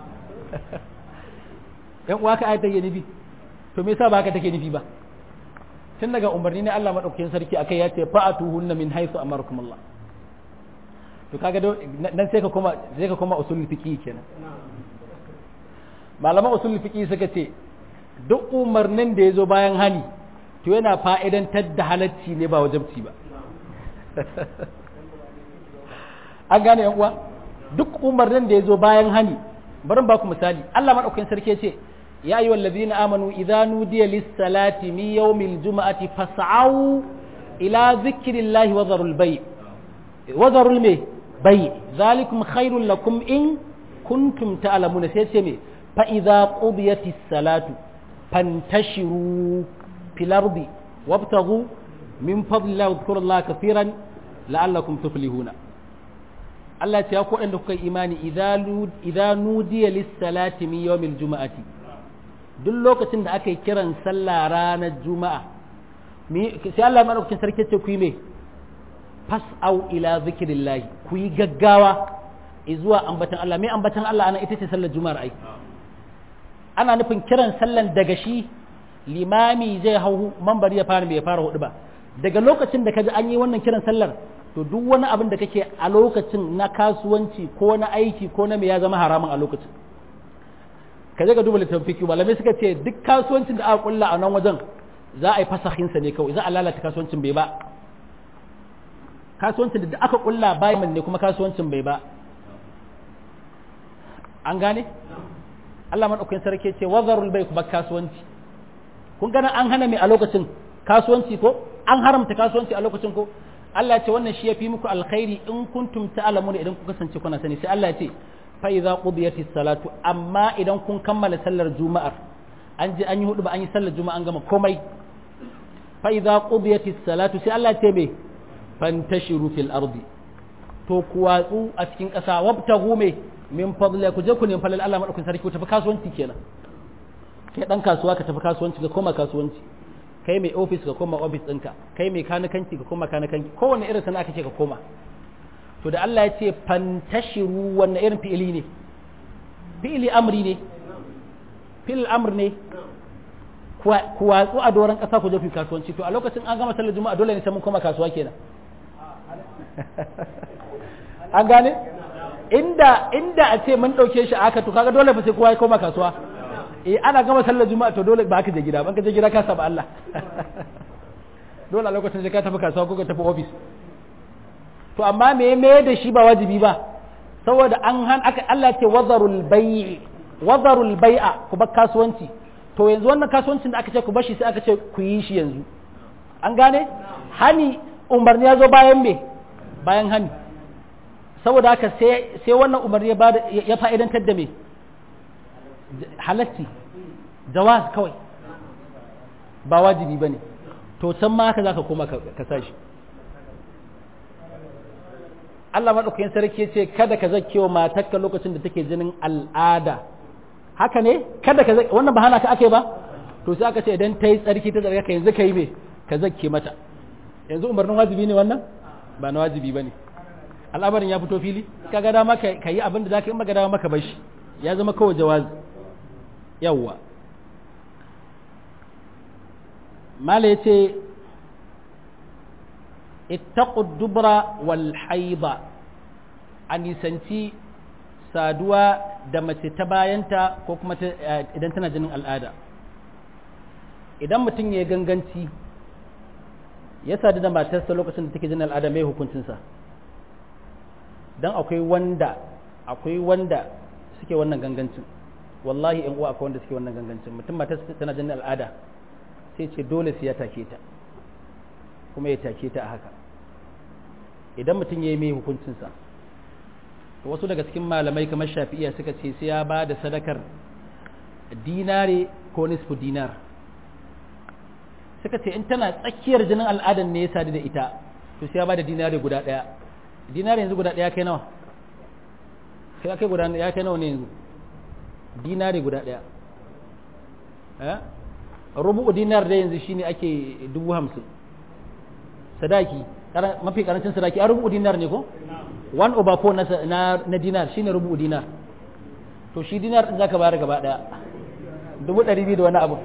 yan uwa ka ayat take nufi to me yasa ba haka take nufi ba tun daga umarni ne Allah madaukakin sarki akai ya ce fa'atuhunna min haythu amarakum Allah to kaga nan sai ka koma sai ka koma usul fiqi kenan malaman usul fiqi suka ce duk umarnin da ya zo bayan hani to yana fa'idantar da halacci ne ba wajabci ba an gane yan uwa duk umarnin da ya zo bayan hani bari ba ku misali Allah madaukakin sarki ce ya ayyuhal ladina amanu idza nudiya lis salati min yawmil juma'ati fas'au ila zikrillahi wa dharul bay wa dharul may bay zalikum khairul lakum in kuntum ta'lamuna sai ce me fa idza qudiyatis salatu fantashiru fil ardi wabtaghu min fadlillahi wadhkurullaha kathiran la'allakum tuflihuna Allah ce ya ku da kuka imani idza nudiya lis-salati min yawmil juma'ati duk lokacin da aka yi kiran sallah ranar juma'a sai Allah madaukakin sarki ce ku yi me fas'au ila zikrillah ku yi gaggawa zuwa ambatan Allah mai ambatan Allah ana ita ce sallar juma'ar ai ana nufin kiran sallan daga shi limami zai hau mambari ya fara bai fara hudu ba daga lokacin da kaji an yi wannan kiran sallar to duk wani abin da kake a lokacin na kasuwanci ko na aiki ko na me ya zama haramun a lokacin ka je ka duba littafin fiki malamai suka ce duk kasuwancin da aka kulla a nan wajen za a yi fasahinsa ne kawai za a lalata kasuwancin bai ba kasuwancin da aka kulla bayan ne kuma kasuwancin bai ba an gane Allah madaukakin sarki ce wazarul bai kuma kasuwanci kun gana an hana mai a lokacin kasuwanci ko an haramta kasuwanci a lokacin ko Allah ya ce wannan shi ya fi muku alkhairi in kuntum ta'lamuna idan ku kasance kuna sani sai Allah ya ce fa idza qudiyatis salatu amma idan kun kammala sallar juma'ar an je an yi hudu ba an yi sallar juma'a an gama komai fa idza qudiyatis salatu sai Allah ya ce me fantashiru fil ardi to ku watsu a cikin ƙasa wabtagu me min fadla ku je ku nemi falal Allah madaukakin sarki ku tafi kasuwanci kenan kai dan kasuwa ka tafi kasuwanci ka koma kasuwanci kai mai ofis ka koma ofis ɗinka kai mai kanikanci ka koma kanikanci kowane irin sana'a kake ka koma to da Allah ya ce fantashiru wannan irin fi'ili ne fi'ili amri ne fi'il amr ne ku watsu a doron ƙasa ku je ku kasuwanci to a lokacin an gama sallar juma'a dole ne sai mun koma kasuwa kenan an gane inda inda a ce mun ɗauke shi aka to kaga dole fa sai kowa ya koma kasuwa eh ana gama sallar juma'a to dole ba ka je gida ban ka je gida ka saba Allah dole a lokacin sai ka tafi kasuwa ko ka tafi office to amma me me da shi ba wajibi ba saboda an han aka Allah ce wazarul bai'i wazarul bai'a ku bar kasuwanci to yanzu wannan kasuwancin da aka ce ku bar shi sai aka ce ku yi shi yanzu an gane hani umarni ya zo bayan me bayan hani saboda haka sai sai wannan umarni ya fa'idantar da me halatti jawaz kawai ba wajibi ba ne to can ma haka za ka koma ka sashi Allah maɗaukakin sarki ce kada ka zake wa matakka lokacin da take jinin al'ada haka ne kada ka zake wannan ba hana ka ake ba to sai aka ce idan ta yi tsarki ta tsarki yanzu ka yi me ka zake mata yanzu umarnin wajibi ne wannan ba na wajibi ba ne al'amarin ya fito fili ka ga dama ka yi abin da za ka yi maka dama maka bashi ya zama kawai jawazi yawwa mala ya ce ittaqud dubra wal haida a nisanci saduwa da mace ta bayanta ko kuma idan tana jinin al'ada idan mutum ya ganganci ya sadu da matarsa lokacin da take jinin al'ada mai hukuncinsa don akwai wanda akwai wanda suke wannan gangancin wallahi yan uwa akwai wanda suke wannan gangancin mutum matarsa tana jinin al'ada sai ce dole sai ya take ta kuma ya take ta a haka idan mutum ya yi mai hukuncinsa to wasu daga cikin malamai kamar shafi'iya suka ce sai ya ba da sadakar dinare ko nisfu dinar suka ce in tana tsakiyar jinin al'adan ne ya sadu da ita to sai ya ba da dinare guda ɗaya dinare yanzu guda ɗaya kai nawa sai kai guda ya kai nawa ne yanzu dinare guda ɗaya rubu'u dinar da yanzu shine ake dubu hamsin sadaki mafi karancin sadaki a rubu'u dinar ne ko one over four na, na dinar shine rubu'u dinar to shi dinar din zaka bayar gaba daya dubu ɗari biyu da wani abu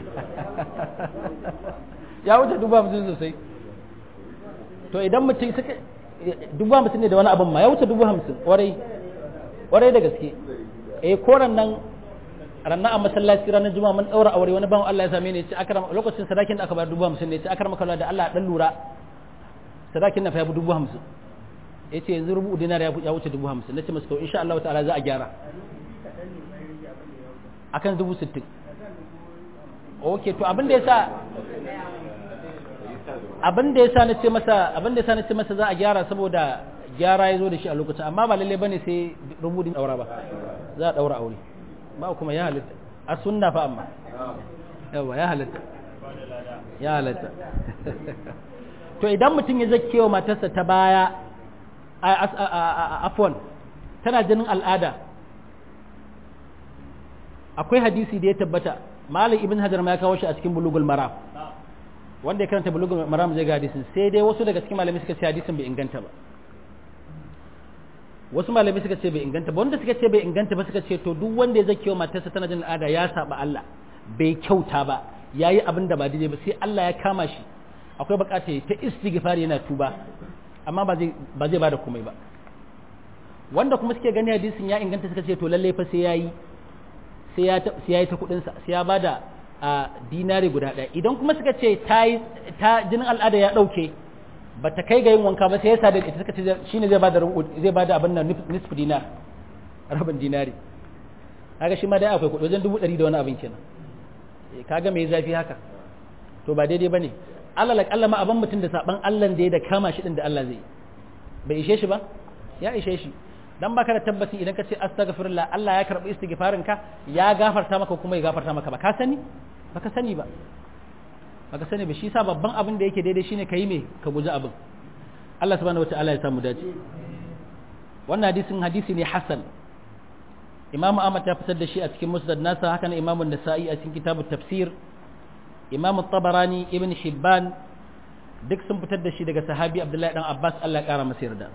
ya wuce dubu hamsin sosai to idan mutum suka dubu hamsin ne da wani abin ma ya wuce dubu hamsin warai warai da gaske eh koran nan ranar a masallaci ranar juma'a mun daura aure wani bawan Allah ya same ni ce akram lokacin sadakin da aka bayar dubu hamsin ne ce akram kallon da Allah dan lura sadakin na fa ya dubu hamsin ya ce yanzu rubu dinar ya wuce dubu hamsin na ce masu to insha Allah ta'ala za a gyara akan dubu sittin ok to abin da ya sa abin da ya sa na ce masa abin da ya sa na ce masa za a gyara saboda gyara ya zo da shi a lokacin amma ba lalle bane sai rubudin daura ba za a daura aure ba kuma ya halitta a sunna fa amma yawa ya halitta ya halitta to idan mutum ya zake wa matarsa ta baya afwan tana jinin al'ada akwai hadisi da ya tabbata malam ibn hajar ma ya kawo shi a cikin bulugul maram wanda ya karanta bulugul maram zai ga hadisin sai dai wasu daga cikin malamai suka ce hadisin bai inganta ba wasu malamai suka ce bai inganta ba wanda suka ce bai inganta ba suka ce to duk wanda ya zake wa matarsa tana jin al'ada ya saba Allah bai kyauta ba yayi abin da ba daidai ba sai Allah ya kama shi akwai bukata ta istighfar yana tuba amma ba zai ba zai bada komai ba wanda kuma suke gani hadisin ya inganta suka ce to lalle fa sai yayi sai ya sai yayi ta kudin sa sai ya bada a dinari guda ɗaya idan kuma suka ce ta ta jinin al'ada ya dauke ba ta kai ga yin wanka ba sai ya sada ita suka ce shine zai bada zai bada abin nan nisfu dinar rabin dinari kaga shi ma dai akwai kudi wajen dubu ɗari da wani abin kenan kaga me zafi haka to ba daidai bane Allah la kallama abin mutum da saban Allah da ya da kama shi din da Allah zai bai ishe shi ba ya ishe shi dan baka da tabbaci idan ka ce astaghfirullah Allah ya karbi istighfarin ka ya gafarta maka kuma ya gafarta maka ba ka sani baka sani ba baka sani ba shi sa babban abin da yake daidai shine kai me ka guji abin Allah subhanahu wataala ya samu dace wannan hadisin hadisi ne hasan Imam Ahmad ya fitar da shi a cikin Musnad nasa haka ne Imam An-Nasa'i a cikin kitabut tafsir Imam Tabarani Ibn Hibban duk sun fitar da shi daga sahabi Abdullahi dan Abbas Allah ya kara masa yarda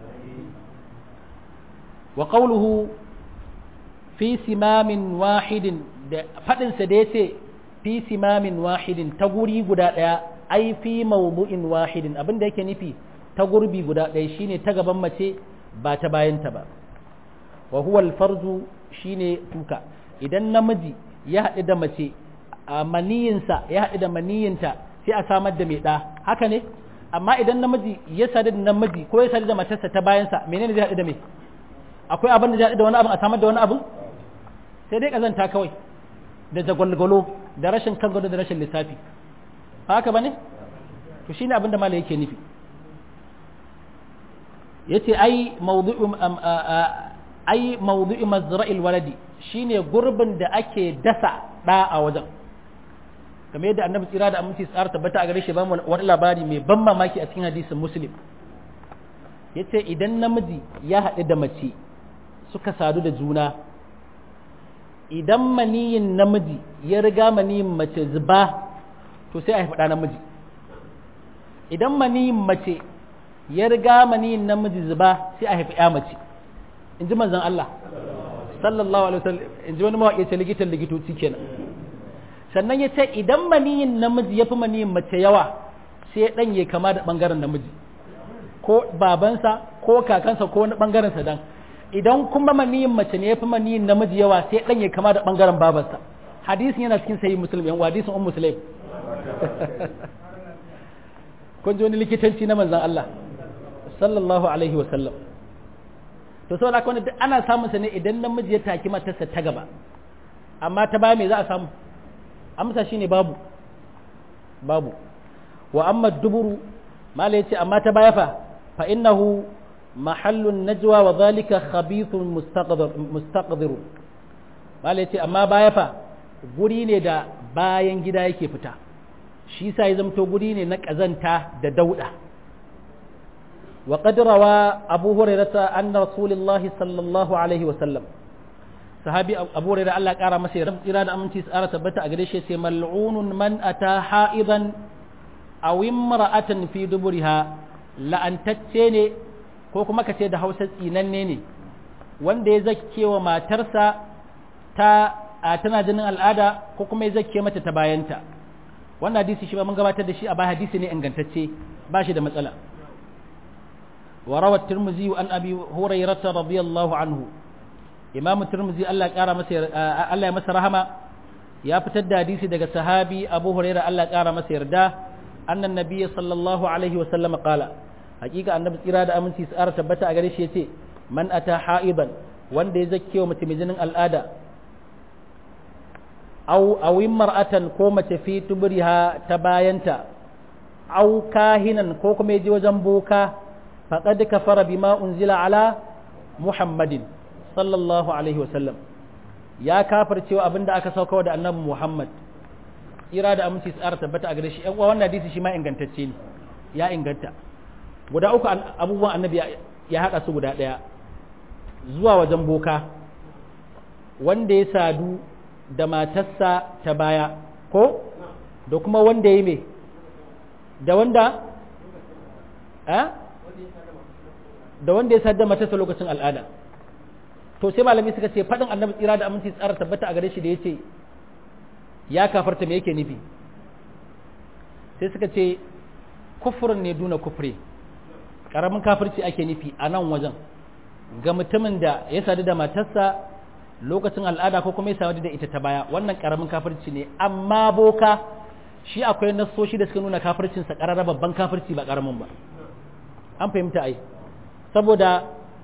wa qawluhu fi simamin wahidin da fadin sa da yace fi simamin wahidin ta guri guda ɗaya ai fi mawdu'in wahidin abin da yake nufi ta gurbi guda ɗaya shine ta gaban mace ba ta bayanta ba wa huwa alfarzu shine tuka idan namiji ya haɗu da mace a maniyinsa ya haɗu da maniyinta sai a samar da mai ɗa haka ne amma idan namiji ya sadu da namiji ko ya sadu da matarsa ta bayansa menene zai haɗu da mai akwai abin da zai haɗu da wani abin a samar da wani abin sai dai kazanta kawai da jagwalgwalo da rashin kan gado da rashin lissafi haka bane to shine abin da malai yake nufi yace ai mawdu'u ai mawdu'u mazra'il waladi shine gurbin da ake dasa da a wajen kamar yadda annabi tsira da aminci tsara tabbata a gare shi ba mu wani labari mai ban mamaki a cikin hadisin muslim yace idan namiji ya haɗu da mace suka sadu da juna idan maniyin namiji ya riga maniyin mace zuba to sai a haifi ɗa namiji idan maniyin mace ya riga maniyin namiji zuba sai a haifi ya mace in ji manzan Allah sallallahu alaihi wasallam in ji wani mawaƙi ce likitan likitoci kenan sannan ya ce idan maniyin namiji ya fi maniyin mace yawa sai ɗan ya kama da ɓangaren namiji ko babansa ko kakansa ko wani ɓangarensa dan idan kuma maniyin mace ne ya fi maniyin namiji yawa sai ɗan ya kama da ɓangaren babarsa hadisin yana cikin sayi musulmi yan hadisin un musulmi kun ji wani likitanci na manzan Allah sallallahu alaihi wa sallam to sau da wani ana samun sa ne idan namiji ya taki matarsa ta gaba amma ta baya me za a samu amsa shine babu babu wa amma duburu mala yace amma ta baya fa fa innahu mahallun najwa wa zalika khabithun mustaqdir mustaqdir mala yace amma baya fa guri ne da bayan gida yake fita shi sa ya zamto guri ne na kazanta da dauda wa qad rawa abu hurairah anna rasulullahi sallallahu alaihi wa sallam sahabi abu hurairah Allah kara masa yarda tsira da aminci tsara tabbata a gare shi sai mal'unun man ata ha'idan aw imra'atan fi duburiha la'antacce ne ko kuma kace da Hausa tsinanne ne wanda ya zakke wa matarsa ta a tana jinin al'ada ko kuma ya zakke mata ta bayanta wannan hadisi shi ba mun gabatar da shi a baya hadisi ne ingantacce ba shi da matsala wa rawat tirmidhi an abi hurairah radiyallahu anhu imamu tirmidhi Allah ya masa Allah ya masa rahama ya fitar da hadisi daga sahabi abu hurairah Allah ya kara masa yarda annan nabiyyi sallallahu alaihi wa sallam qala hakika annabi tsira da aminci tsara tabbata a gare shi yace man ata ha'iban wanda ya zakke wa mace mai jinin al'ada aw aw mar'atan ko mace fi tubriha ta bayanta aw kahinan ko kuma yaje wajen boka faqad kafara bima unzila ala muhammadin sallallahu alaihi wasallam ya kafar cewa abinda aka sauka da annabi muhammad ira da aminci tsara tabbata a gare shi yan uwa wannan hadisi shi ma ingantacce ne ya inganta guda uku abubuwan annabi ya haɗa su guda ɗaya zuwa wajen boka wanda ya sadu da matarsa ta baya ko da kuma wanda ya me da wanda da wanda ya sadu da matarsa lokacin al'ada to sai malami suka ce faɗin annabi tsira da aminci tsara tabbata a gare shi da ya ce ya kafarta me yake nufi sai suka ce kufurin ne duna kufre ƙaramin kafirci ake nufi a nan wajen ga mutumin da ya sadu da matarsa lokacin al'ada ko kuma ya sadu da ita ta baya wannan ƙaramin kafirci ne amma boka shi akwai nassoshi da suka nuna kafircinsa ƙararra babban kafirci ba ƙaramin ba an fahimta ai saboda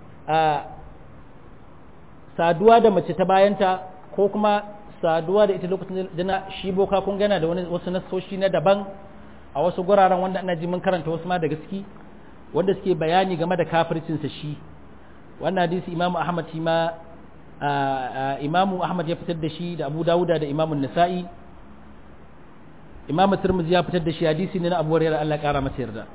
saduwa da mace ta bayanta ko kuma saduwa da ita lokacin da shi boka kun gana da wasu nassoshi na daban a wasu guraren wanda ana ji mun karanta wasu ma da gaski wanda suke bayani game da kafircinsa shi wannan hadisi imamu ahmad shi ma imamu ahmad ya fitar da shi da abu dawuda da imamu nasa'i imamu turmuzi ya fitar da shi hadisi ne na abu hurairah Allah kara masa yarda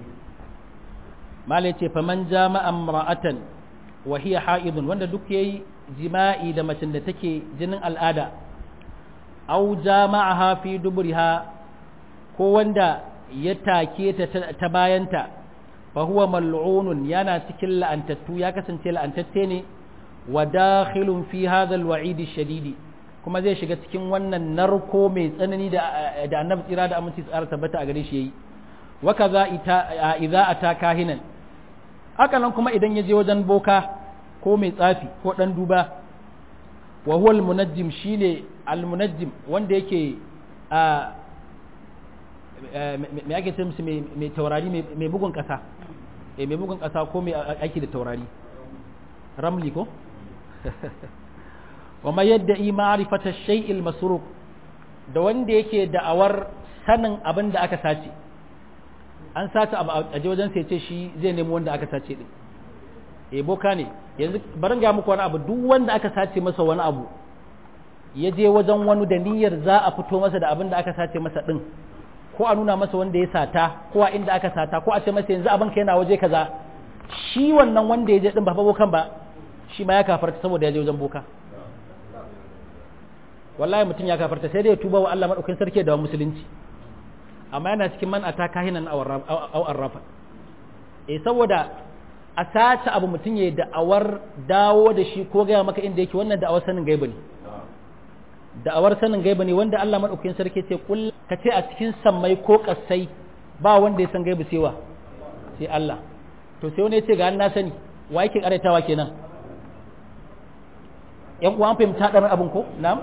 malai ce faman jama'a imra'atan wa hiya ha'idun wanda duk yayi jima'i da macen da take jinin al'ada aw jama'aha fi duburiha ko wanda ya take ta ta bayanta fa huwa mal'unun yana cikin la'antattu ya kasance la'antacce ne wa dakhilun fi hadha al-wa'id shadidi kuma zai shiga cikin wannan narko mai tsanani da da annabi tsira da aminci tsara tabbata a gare shi yayi wa kaza ita idza ata kahinan haka nan kuma idan ya je wajen boka ko mai tsafi ko dan duba wa huwa al-munajjim shine al-munajjim wanda yake a me ake ce musu mai taurari mai bugun kasa mai bugun kasa ko mai aiki da taurari ramli ko wa ma yadda i ma'rifata shay'il masruq da wanda yake da'awar sanin abin da aka sace an sace abu a je wajen sai ce shi zai nemi wanda aka sace din eh boka ne yanzu barin ga muku wani abu duk wanda aka sace masa wani abu ya je wajen wani da niyyar za a fito masa da abin da aka sace masa din ko a nuna masa wanda ya sata ko a inda aka sata ko a ce masa yanzu abin ka yana waje kaza shi wannan wanda ya je din ba fa bokan ba shi ma ya kafarta saboda ya je wajen boka wallahi mutum ya kafarta sai dai ya tuba wa Allah madaukakin sarki da musulunci amma yana cikin man ata kahinan aw arrafa eh saboda a sace abu mutum ya da'awar dawo da shi ko gaya maka inda yake wannan da'awar sanin gaiba ne da'awar sanin gaiba ne wanda Allah madaukakin sarki ce kul ka ce a cikin sammai ko kasai ba wanda ya san gaiba sai wa sai Allah to sai wani ya ce ga na sani wa yake karaitawa kenan yan uwan fahimta dan abin ko na'am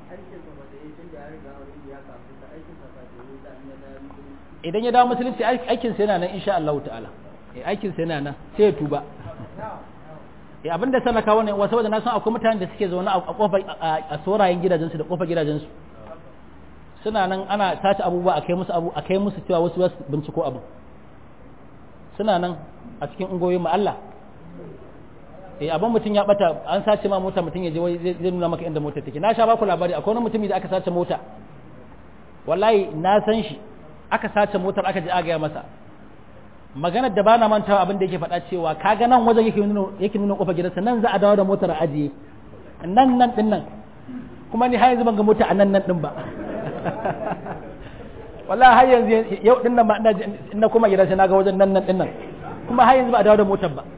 idan ya dawo musulunci aikin sa yana nan insha Allah ta'ala aikin sa yana nan sai ya tuba eh abinda sana kawo ne wasu saboda na san akwai mutanen da suke zaune a kofar a sorayen gidajensu da kofar gidajensu suna nan ana sace abubuwa a kai musu abu a kai musu cewa wasu wasu binciko abu suna nan a cikin ungoyin mu Allah eh abin mutum ya bata an sace ma mota mutum ya je zai nuna maka inda mota take na sha baku labari akwai wani mutumi da aka sace mota wallahi na san shi aka sace motar aka je agaya masa maganar da bana mantawa abin da yake faɗa cewa kaga nan wajen yake nuna yake nuna kofar gidansa nan za a dawo da motar a ajiye nan nan din nan kuma ni har yanzu ban ga mota a nan nan din ba wallahi har yanzu yau din nan ma ina ina kuma gidansa na ga wajen nan nan din nan kuma har yanzu ba a dawo da motar ba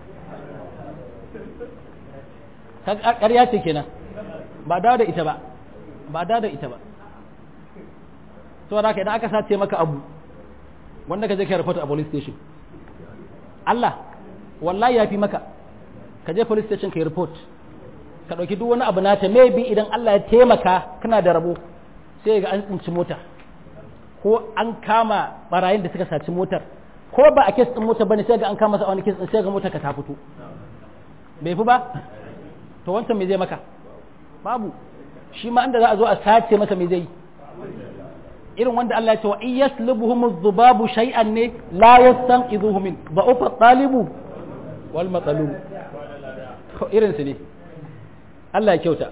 ƙarya ce kenan ba dawo da ita ba ba dawo da ita ba saboda haka idan aka sace maka abu wanda ka je ka report a police station Allah wallahi ya fi maka ka je police station ka yi report ka ɗauki duk wani abu nata maybe idan Allah ya taimaka kana da rabo sai ga an tsinci mota ko an kama barayin da suka saci motar ko ba a kes ɗin motar bane sai ga an kama sa wani kes ɗin sai ga motar ka ta fito bai fi ba to wancan me zai maka babu shi ma inda za a zo a sace masa me zai yi irin wanda Allah ya ce wa in yaslubuhum adh-dhubabu shay'an ne la yastanqidhuhu min da'ufa at-talibu wal matalub irin su ne Allah ya kyauta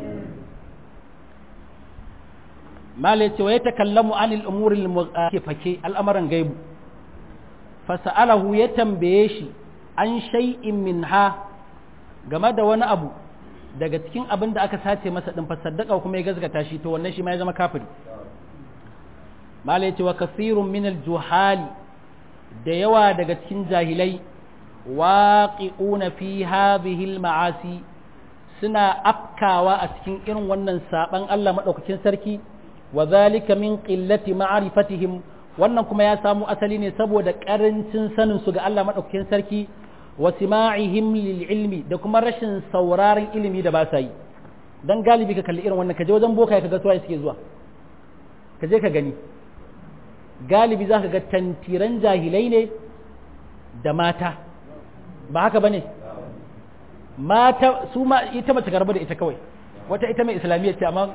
mala ya ce wa yatakallamu anil umuri al-fake al'amuran gaibu fasa'alahu ya tambaye shi an shay'in minha game da wani abu daga cikin abin da aka sace masa din fasaddaka kuma ya gazgata shi to wannan shi ma ya zama kafiri mala ya ce wa kasirun min juhali da yawa daga cikin jahilai waqi'una fi hadhihi al-ma'asi suna afkawa a cikin irin wannan saban Allah madaukakin sarki wa zalika min qillati ma'rifatihim wannan kuma ya samu asali ne saboda karancin sanin su ga Allah madaukakin sarki wa sima'ihim lil ilmi da kuma rashin sauraron ilimi da ba sa yi dan galibi ka kalli irin wannan ka je wajen boka ka ga suwaye suke zuwa ka je ka gani galibi za ka ga tantiran jahilai ne da mata ba haka ba ne mata su ma ita mace karba da ita kawai wata ita mai islamiyyar ce amma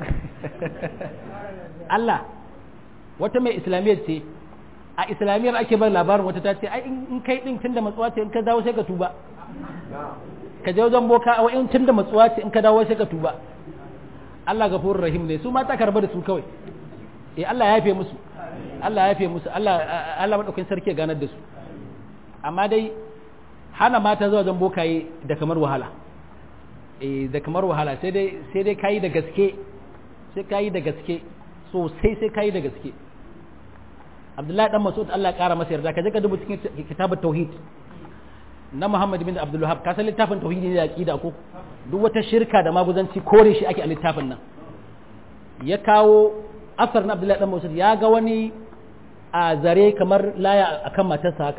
Allah wata mai islamiyyar ce a islamiyyar ake bar labarin wata ta ce ai in kai din tunda matsuwa ce in ka dawo sai ka tuba ka je wajen boka a wa'in tunda matsuwa ce in ka dawo sai ka tuba Allah gafurur rahim ne su mata karba da su kawai eh Allah ya yafe musu Allah ya yafe musu Allah Allah madaukakin sarki ya ganar da su amma dai hana mata zuwa wajen bokaye da kamar wahala eh da kamar wahala sai dai sai dai kai da gaske sai kai da gaske sosai sai kai da gaske Abdullahi dan Mas'ud Allah ya kara masa yarda kaje ka duba cikin kitabut tauhid na Muhammad bin Abdul Wahhab ka san littafin tauhidi ne da aqida ko duk wata shirka da maguzanci kore shi ake a littafin nan ya kawo asar na Abdullahi dan Mas'ud ya ga wani a zare kamar laya akan matarsa haka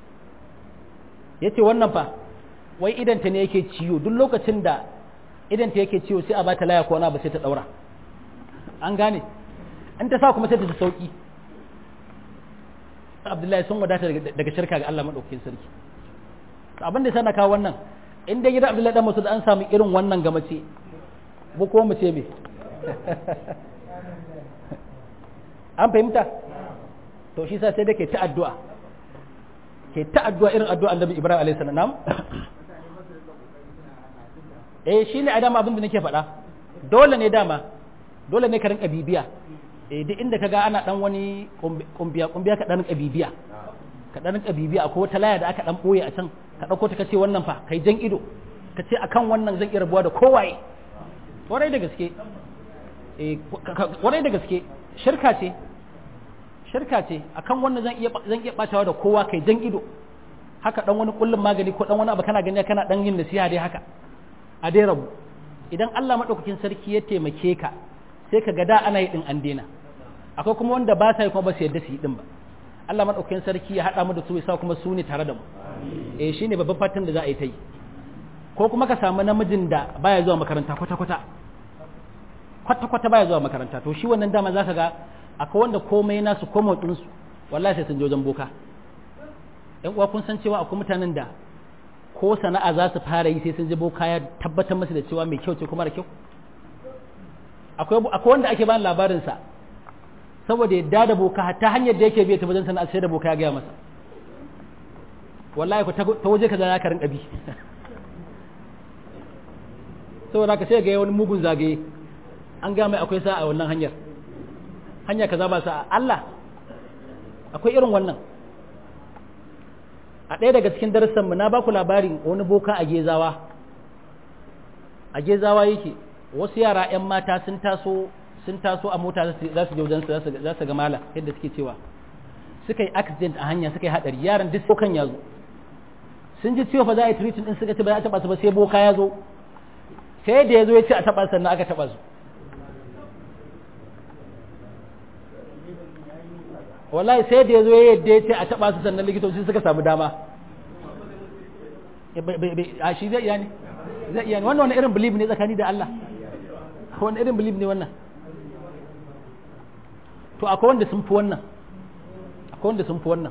yace wannan fa wai idanta ne yake ciwo duk lokacin da idanta yake ciwo sai a bata laya ko wani ba sai ta daura an gane in ta sa kuma sai ta ji sauki Abdullahi sun wadata daga shirka ga Allah madaukakin sarki abin da sana kawo wannan in dai gidan Abdullahi dan Masud an samu irin wannan ga mace mu ko mu ce me an fahimta to shi sa sai da ke ta addu'a ke ta addu'a irin addu'a annabi Ibrahim alaihi salam eh shi ne a dama abin da nake faɗa dole ne dama dole ne ka rinka bibiya eh duk inda kaga ana dan wani kumbiya kumbiya ka dan rinka bibiya ka dan rinka bibiya akwai wata laya da aka dan boye a can ka dauko ta kace wannan fa kai jan ido ka ce akan wannan zan iya rabuwa da kowaye warai da gaske eh warai da gaske shirka ce shirka ce akan wannan zan iya zan iya batawa da kowa kai jan ido haka dan wani kullun magani ko dan wani abu kana gani kana dan yin nasiha dai haka a dai rabu idan Allah madaukakin sarki ya taimake ka sai ka ga da ana yi din an daina akwai kuma wanda ba sa yi kuma ba su yadda su yi din ba Allah madaukakin sarki ya hada mu da su ya sa kuma su ne tare da mu eh shine babban fatan da za a yi ta yi ko kuma ka samu namijin da baya zuwa makaranta kwata kwata kwata kwata baya zuwa makaranta to shi wannan dama zaka ga akwai wanda komai nasu ko motsin su wallahi sai sun je wajen boka yan uwa kun san cewa akwai mutanen da ko sana'a za su fara yi sai sun je boka ya tabbatar musu da cewa mai kyau ce kuma da kyau akwai akwai wanda ake bani labarin sa saboda yadda da boka ta hanyar da yake biya ta wajen sana'a sai da boka ya gaya masa wallahi ku ta waje kaza ya karin kabi saboda ka sai ga wani mugun zagaye an ga mai akwai sa'a wannan hanyar hanya kaza ba sa'a Allah akwai irin wannan a ɗaya daga cikin darussanmu na ba ku labarin wani boka a gezawa a gezawa yake wasu yara 'yan mata sun taso sun taso a mota za su je wajensu za su ga mala yadda suke cewa suka yi accident a hanya suka yi haɗari yaran duk bokan ya zo sun ji ciwo fa za a yi treating din suka ce ba za a taɓa su ba sai boka ya zo sai da ya zo ya ce a taɓa sannan aka taɓa su wallahi sai da ya zo ya yadda ya ce a taɓa su sannan likitoci suka samu dama a shi zai iya ne zai iya ne wannan wani irin belief ne tsakani da Allah wani irin belief ne wannan to akwai wanda sun fi wannan akwai wanda sun fi wannan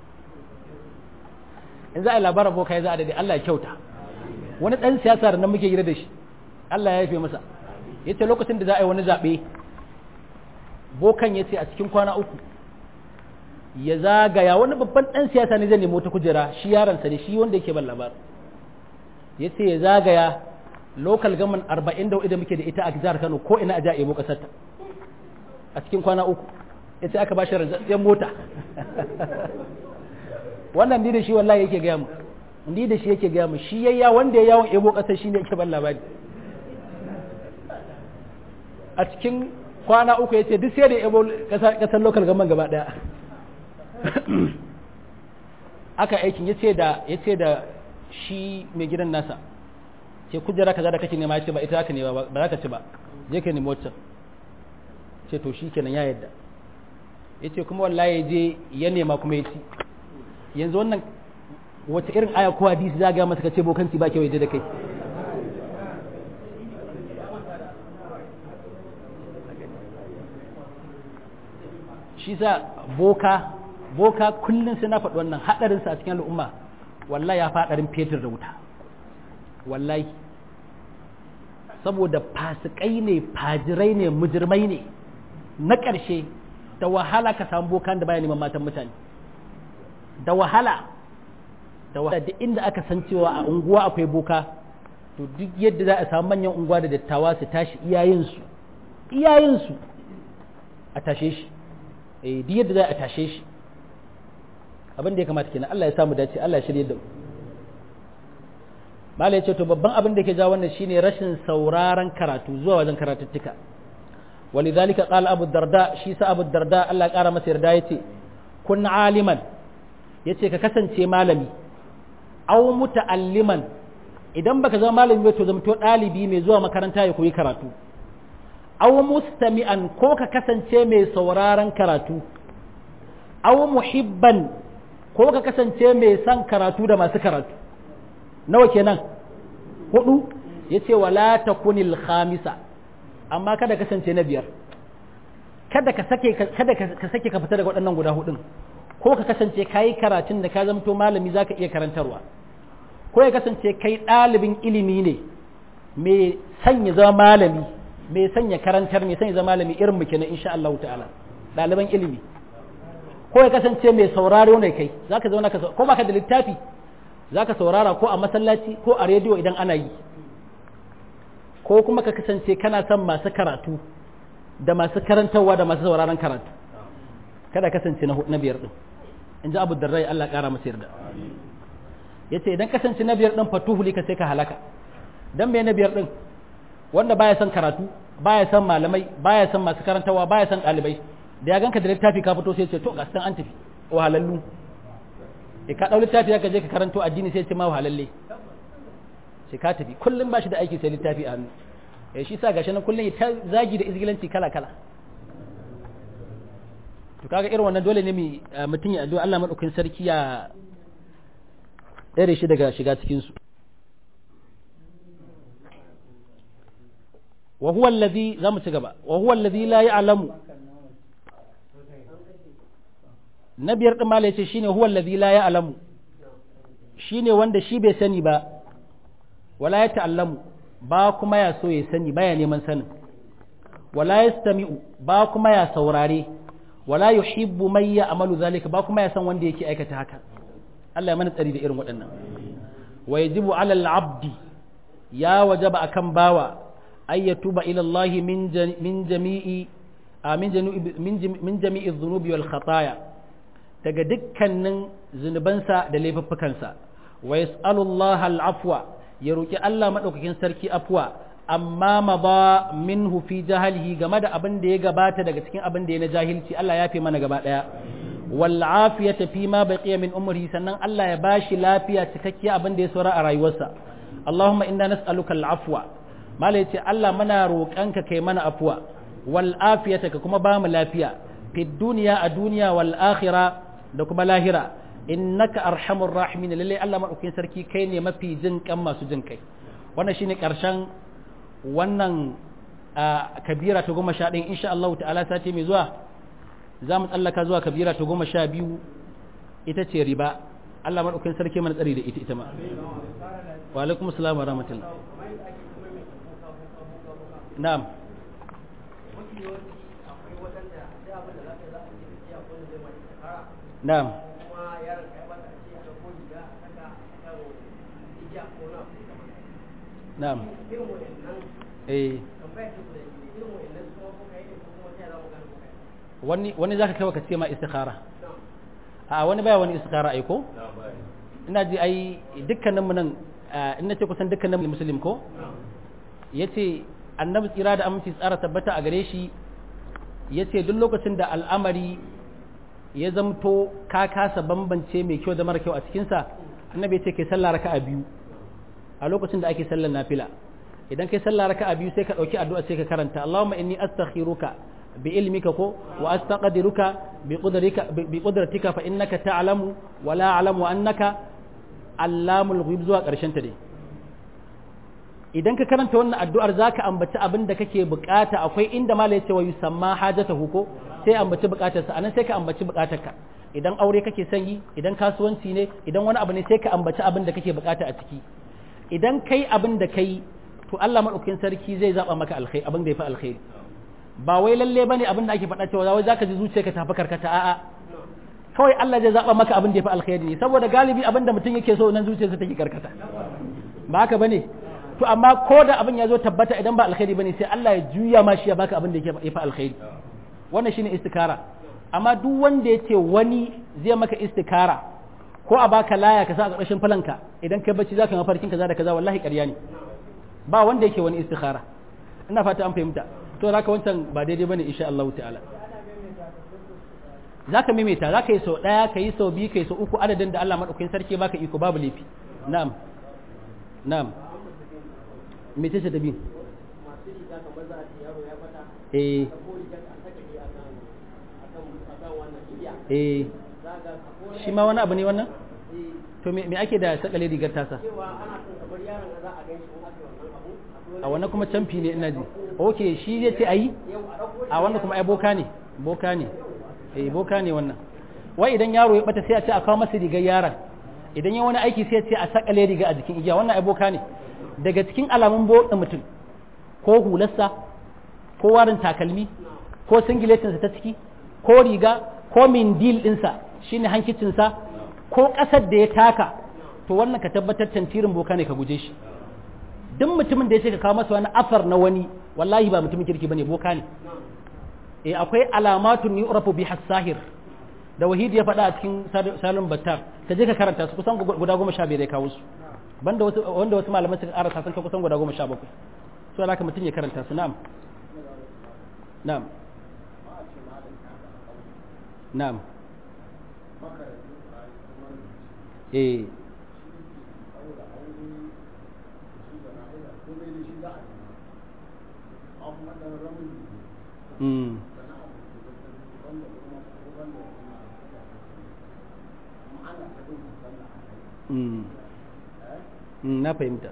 in za a yi labarin boka ya za a daidai Allah ya kyauta wani ɗan siyasa da nan muke gida da shi Allah ya yafe masa ya ce lokacin da za a yi wani zaɓe bokan ya ce a cikin kwana uku ya zagaya wani babban ɗan siyasa ne zai nemo ta kujera shi yaransa ne shi wanda yake ban labar ya ce ya zagaya local gaman arba'in da da muke da ita a jihar kano ko ina a ja ebo ƙasarta a cikin kwana uku ya ce aka ba shi rantsatsen mota wannan ni da shi wallahi yake gaya mu ni da shi yake gaya mu shi yayya wanda ya yawon ebo ƙasar shi ne yake ban labari a cikin kwana uku ya ce duk sai da ebo ƙasar local gaman gaba ɗaya aka aikin ya ce da ya ce da shi mai gidan nasa ce kujera kaza da kake nema ya ce ba ita haka ne ba za ka ci ba je ka nemi waccan ce to shi kenan ya yadda ya ce kuma wallahi ya je ya nema kuma ya ci yanzu wannan wace irin aya ko hadisi za ga masa ka ce bokanci ba kyau ya je da kai shi sa boka boka kullum sai na faɗi wannan haɗarinsa a cikin al'umma wallahi ya faɗarin fetur da wuta wallahi saboda fasikai ne fajirai ne mujirmai ne na ƙarshe da wahala ka samu bokan da baya neman matan mutane da wahala da wahala da inda aka san cewa a unguwa akwai boka to duk yadda za a samu manyan unguwa da dattawa su tashi iyayensu iyayensu a tashe shi eh duk yadda za a tashe shi abin da ya kamata kenan Allah ya samu dace Allah ya shirye da mu malai ce to babban abin da ke ja wannan shine rashin sauraron karatu zuwa wajen karatuttuka walidhalika qala abu darda shi sa abu darda Allah ya kara masa yarda yace kun aliman yace ka kasance malami aw muta'alliman idan baka zama malami ba to zama to dalibi mai zuwa makaranta ya koyi karatu aw mustami'an ko ka kasance mai sauraron karatu aw muhibban ko ka kasance mai son karatu da masu karatu nawa kenan hudu yace wala takunil khamisa amma kada kasance na biyar kada ka sake kada ka sake ka fita daga waɗannan guda hudun ko ka kasance kai karatun da ka zamto malami zaka iya karantarwa ko ya kasance kai ɗalibin ilimi ne mai sanya zama malami mai sanya karantar mai sanya zama malami irin mu kenan insha Allah ta'ala ɗaliban ilimi ko ya kasance mai sauraro ne kai zaka zauna ka ko baka da littafi zaka saurara ko a masallaci ko a rediyo idan ana yi ko kuma ka kasance kana son masu karatu da masu karantarwa da masu sauraron karatu kada kasance na biyar din in ji abu da rai Allah kara masa yarda ya ce idan kasance na biyar din fatuhuli ka sai ka halaka dan me na biyar din wanda baya son karatu baya son malamai baya son masu karantarwa baya son ɗalibai da ya ganka da littafi ka fito sai ce to gasan an tafi wahalallu e ka ɗau littafi ka je ka karanto addini sai ce ma wahalalle sai ka tafi kullum ba shi da aiki sai littafi a hannu eh shi sa gashi nan kullum ta zagi da izgilanci kala kala to kaga irin wannan dole ne mu mutum ya addu'a Allah madaukakin sarki ya tsare shi daga shiga cikin su wa huwa alladhi zamu ci gaba wa huwa alladhi la ya'lamu na biyar din malai ce shine huwa alladhi la ya'lamu shine wanda shi bai sani ba wala ya ta'allamu ba kuma ya so ya sani baya neman sanin wala yastami'u ba kuma ya saurare wala yuhibbu man ya'malu zalika ba kuma ya san wanda yake aikata haka Allah ya mana tsari da irin waɗannan wa yajibu 'ala al-'abdi ya wajaba akan bawa ay yatuba ila Allah min min jami'i min jami'i dhunubi wal khataaya daga dukkanin zunubansa da laifuffukansa wa yas'alu Allah al-'afwa ya roƙi Allah maɗaukakin sarki afuwa amma ma ba minhu fi jahalihi game da abin da ya gabata daga cikin abin da ya na jahilci Allah ya fi mana gaba ɗaya wal afiyata fi ma baqiya min umrihi sannan Allah ya bashi lafiya cikakkiya abin da ya saura a rayuwarsa Allahumma inna nas'aluka al afwa mala yace Allah muna roƙanka kai mana afuwa wal afiyata ka kuma ba mu lafiya fi duniya a duniya wal akhirah da kuma lahira innaka arhamur rahimin lalle Allah madaukakin sarki kai ne mafi jin kan masu jin kai wannan shine karshen wannan kabira ta goma sha ɗin insha Allah ta'ala sati mai zuwa za mu tsallaka zuwa kabira ta goma sha biyu ita ce riba Allah madaukakin sarki mana tsari da ita ita ma wa alaikum assalam wa rahmatullah na'am na'am na'am eh wani wani zaka kai ka ce ma istikhara a wani baya wani istikhara ai ko ina ji ai dukkanin mu nan in nace kusan dukkanin muslim ko yace annabi tsira da aminci tsara tabbata a gare shi yace duk lokacin da al'amari ya zamto ka kasa bambance mai kyau da mara kyau a cikinsa annabi ya ce kai sallah raka'a biyu a lokacin da ake sallar nafila idan kai sallah raka'a biyu sai ka dauki addu'a sai ka karanta Allahumma inni astakhiruka bi ilmika ko wa astaqdiruka bi qudratika bi qudratika fa innaka ta'lamu wa la a'lamu annaka allamul ghuyub zuwa karshen ta dai idan ka karanta wannan addu'ar zaka ambaci abin da kake bukata akwai inda mala yace wa yusamma hajatahu ko sai ambaci bukatarsa anan sai ka ambaci bukatarka idan aure kake son yi idan kasuwanci ne idan wani abu ne sai ka ambaci abin da kake bukata a ciki idan kai abin da kai to Allah madaukakin sarki zai zaba maka alkhairi abin da yafi alkhairi ba wai lalle bane abin da ake faɗa cewa wai zaka ji zuciyarka ta karkata a'a kawai Allah zai zaba maka abin da yafi alkhairi ne saboda galibi abin da mutum yake so nan zuciyarsa take karkata ba haka bane to amma ko da abin ya zo tabbata idan ba alkhairi bane sai Allah ya juya ma shi ya baka abin da yafi alkhairi wannan shine istikara amma duk wanda yace wani zai maka istikara ko a baka laya ka sa a ƙarshen falanka idan kai bacci zaka yi mafarkin kaza da kaza wallahi ƙarya ne ba wanda yake wani istikhara ina fata an fahimta to zaka wancan ba daidai bane insha Allah ta'ala zaka maimaita zaka yi sau daya ka yi sau biyu ka yi sau uku adadin da Allah madaukakin sarki baka iko babu laifi na'am na'am me ce ce da bi eh eh shi ma wani abu ne wannan to me ake da sakale rigar tasa a wannan kuma camfi ne ina ji ok shi zai ce ayi a wannan kuma ai boka ne boka ne eh boka ne wannan wai idan yaro ya bata sai a ce a kawo masa rigar yaron idan ya wani aiki sai a ce a sakale riga a jikin igiya wannan ai boka ne daga cikin alamun botsa mutum ko hularsa ko warin takalmi ko singiletinsa ta ciki ko riga ko mindil ɗinsa shine hankicinsa ko ƙasar da ya taka to wannan ka tabbatar tantirin boka ne ka guje shi duk mutumin da ya ce ka kawo masa wani afar na wani wallahi ba mutumin kirki bane boka ne eh akwai alamatun yu'rafu bi hasahir da wahidi ya faɗa a cikin salon battar ka je ka karanta su kusan guda goma sha biyar ya kawo su banda wasu wanda wasu malaman suka ƙara sun kai kusan guda goma sha bakwai so alaka mutum ya karanta su na'am na'am na'am eh mm mm na fahimta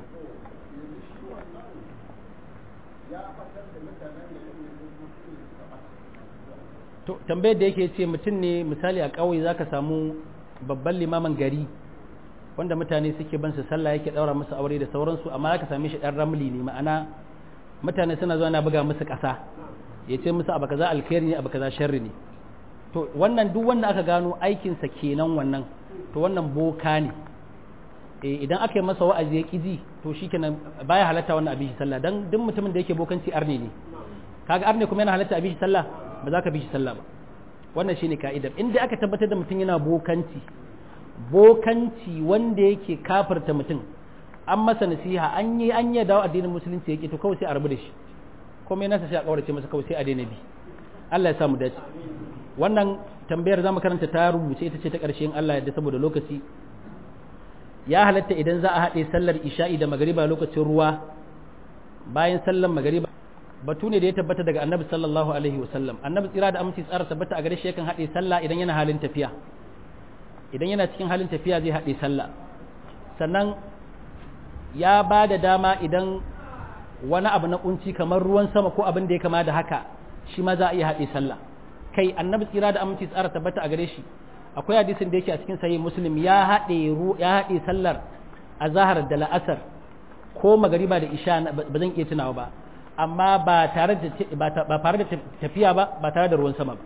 to tambayar da yake ce mutum ne misali a ƙauye zaka samu babban limaman gari wanda mutane suke ban su sallah yake daura musu aure da sauransu amma zaka same shi dan ramli ne ma'ana mutane suna zuwa na buga musu ƙasa ya ce musu abu kaza alkhairi ne abu kaza sharri ne to wannan duk wanda aka gano aikinsa kenan wannan to wannan boka ne idan aka yi masa wa'azi ya ƙiji to shi kenan baya halatta wannan abin shi sallah dan duk mutumin da yake bokanci arne ne kaga arne kuma yana halatta abin shi sallah ba za ka bi shi sallah ba wannan shine ka'idar in dai aka tabbatar da mutum yana bokanci bokanci wanda yake kafirta mutum an masa nasiha an yi an yi dawo addinin musulunci yake to kawai sai a rabu da shi kuma yana sai a kaurace masa kawai sai a daina bi Allah ya sa mu dace wannan tambayar zamu karanta ta rubuce ita ce ta ƙarshe in Allah ya yarda saboda lokaci ya halatta idan za a haɗe sallar isha'i da magariba lokacin ruwa bayan sallar magariba batu ne da ya tabbata daga annabi sallallahu alaihi wasallam annabi tsira da aminci tsara tabbata a gare shi yakan haɗe sallah idan yana halin tafiya idan yana cikin halin tafiya zai haɗe sallah sannan ya ba da dama idan wani abu na kunci kamar ruwan sama ko abin da ya kama da haka shi ma za a iya haɗe sallah kai annabi tsira da aminci tsara tabbata a gare shi akwai hadisin da yake a cikin sahih muslim ya haɗe ya haɗe sallar azhar da la'asar ko magariba da isha ba zan iya tunawa ba amma ba tare da ba tare da tafiya ba ba tare da ruwan sama ba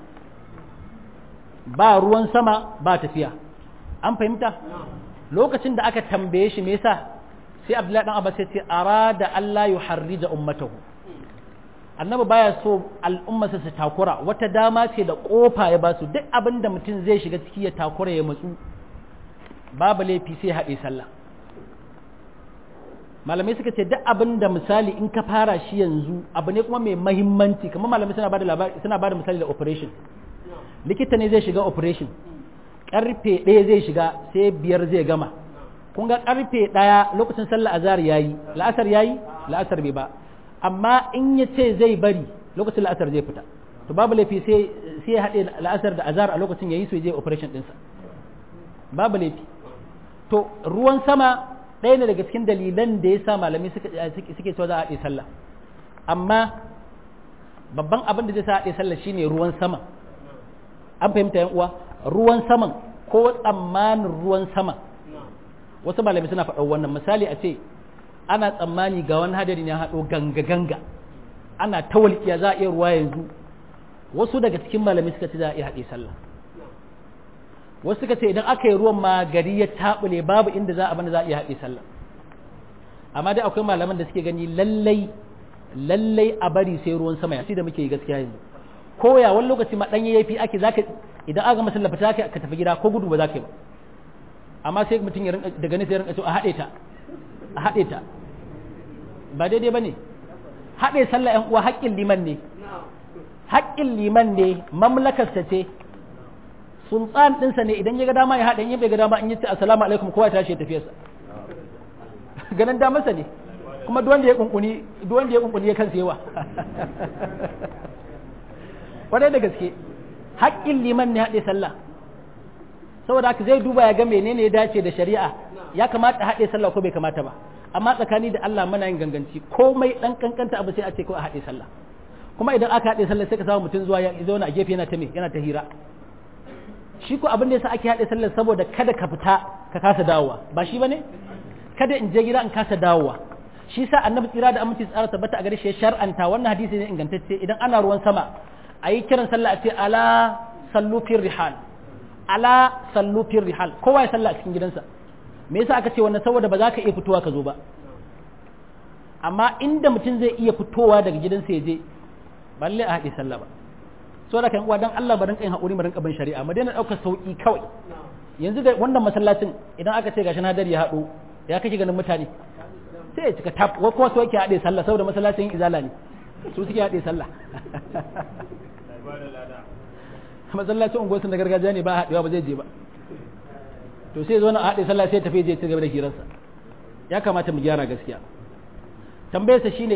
ba ruwan sama ba tafiya an fahimta lokacin da aka tambaye shi me yasa sai abdullahi dan abbas ya ce arada Allah yuharrija ummatahu annabi baya so al'ummarsa su takura wata dama ce da kofa ya basu duk abin da mutum zai shiga ciki ya takura ya matsu babu laifi sai haɗe sallah malamai suka ce duk abin da misali in ka fara shi yanzu abu ne kuma mai mahimmanci kamar malamai suna bada labari suna bada misali da operation likita ne zai shiga operation karfe ɗaya zai shiga sai biyar zai gama kun ga karfe ɗaya lokacin sallah azhar yayi la'asar yayi la'asar bai ba amma in ya ce zai bari lokacin la'asar zai fita to babu laifi sai sai ya haɗe la'asar da azhar a lokacin yayi su je operation ɗinsa babu laifi to ruwan sama ɗaya ne daga cikin dalilan da ya sa malami suke cewa za a haɗe sallah amma babban abin da zai sa haɗe sallah shine ruwan sama an fahimta yan uwa ruwan saman ko tsammanin ruwan sama wasu malami suna faɗa wannan misali a ce ana tsammani ga wani hadari ya haɗo ganga ganga ana ta walƙiya za a iya ruwa yanzu wasu daga cikin malami suka ce za a iya haɗe sallah wasu suka ce idan aka yi ruwan ma gari ya taɓule babu inda za a bani za a iya haɗe sallah amma dai akwai malaman da suke gani lallai lallai a bari sai ruwan sama ya da muke yi gaskiya yanzu ko ya wani lokaci ma ɗanye yafi ake zaka idan aka masa lafita ka tafi gida ko gudu ba za ka yi ba amma sai mutum ya rinka daga nesa ya rinka so a haɗe ta a haɗe ta ba daidai ba ne haɗe sallah ‘yan uwa haƙƙin liman ne haƙƙin liman ne mamlakarsa ce sultan ɗinsa ne idan ya ga dama ya haɗe in bai ga dama in yi ce assalamu alaikum kowa ya tashi ya tafiyarsa ganin damarsa ne kuma duk wanda ya kunkuni duk wanda ya kunkuni ya kansa yawa wadai da gaske haƙƙin liman ne haɗe sallah saboda haka zai duba ya ga menene ya dace da shari'a ya kamata haɗe sallah ko bai kamata ba amma tsakani da Allah muna yin ganganci komai dan kankanta abu sai a ce ko a haɗe sallah kuma idan aka haɗe sallah sai ka samu mutum zuwa ya zauna a gefe yana ta me yana ta hira shi ko abin da yasa ake haɗe sallah saboda kada ka fita ka kasa dawowa ba shi bane kada in je gida in kasa dawowa shi sa annabi tsira da aminci tsara tabbata a gare shi ya shar'anta wannan hadisi ne ingantacce idan ana ruwan sama a yi kiran sallah a ce ala sallu fir rihal ala sallu fir rihal kowa ya sallah a cikin gidansa me yasa aka ce wannan saboda ba za ka iya fitowa ka zo ba amma inda mutum zai iya fitowa daga gidansa ya je balle a haɗe sallah ba so da kan uwa dan Allah ba rinka yin haƙuri mu rinka bin shari'a mu daina ɗaukar sauƙi kawai yanzu da wannan masallacin idan aka ce gashi hadari ya haɗo ya kake ganin mutane sai ya cika tap wa kuma so yake haɗe sallah saboda masallacin izala ne su suke haɗe sallah masallacin unguwarsu na gargajiya ne ba haɗewa ba zai je ba to sai zo na haɗe sallah sai tafi je ci gaba da hirarsa ya kamata mu gyara gaskiya tambayarsa shine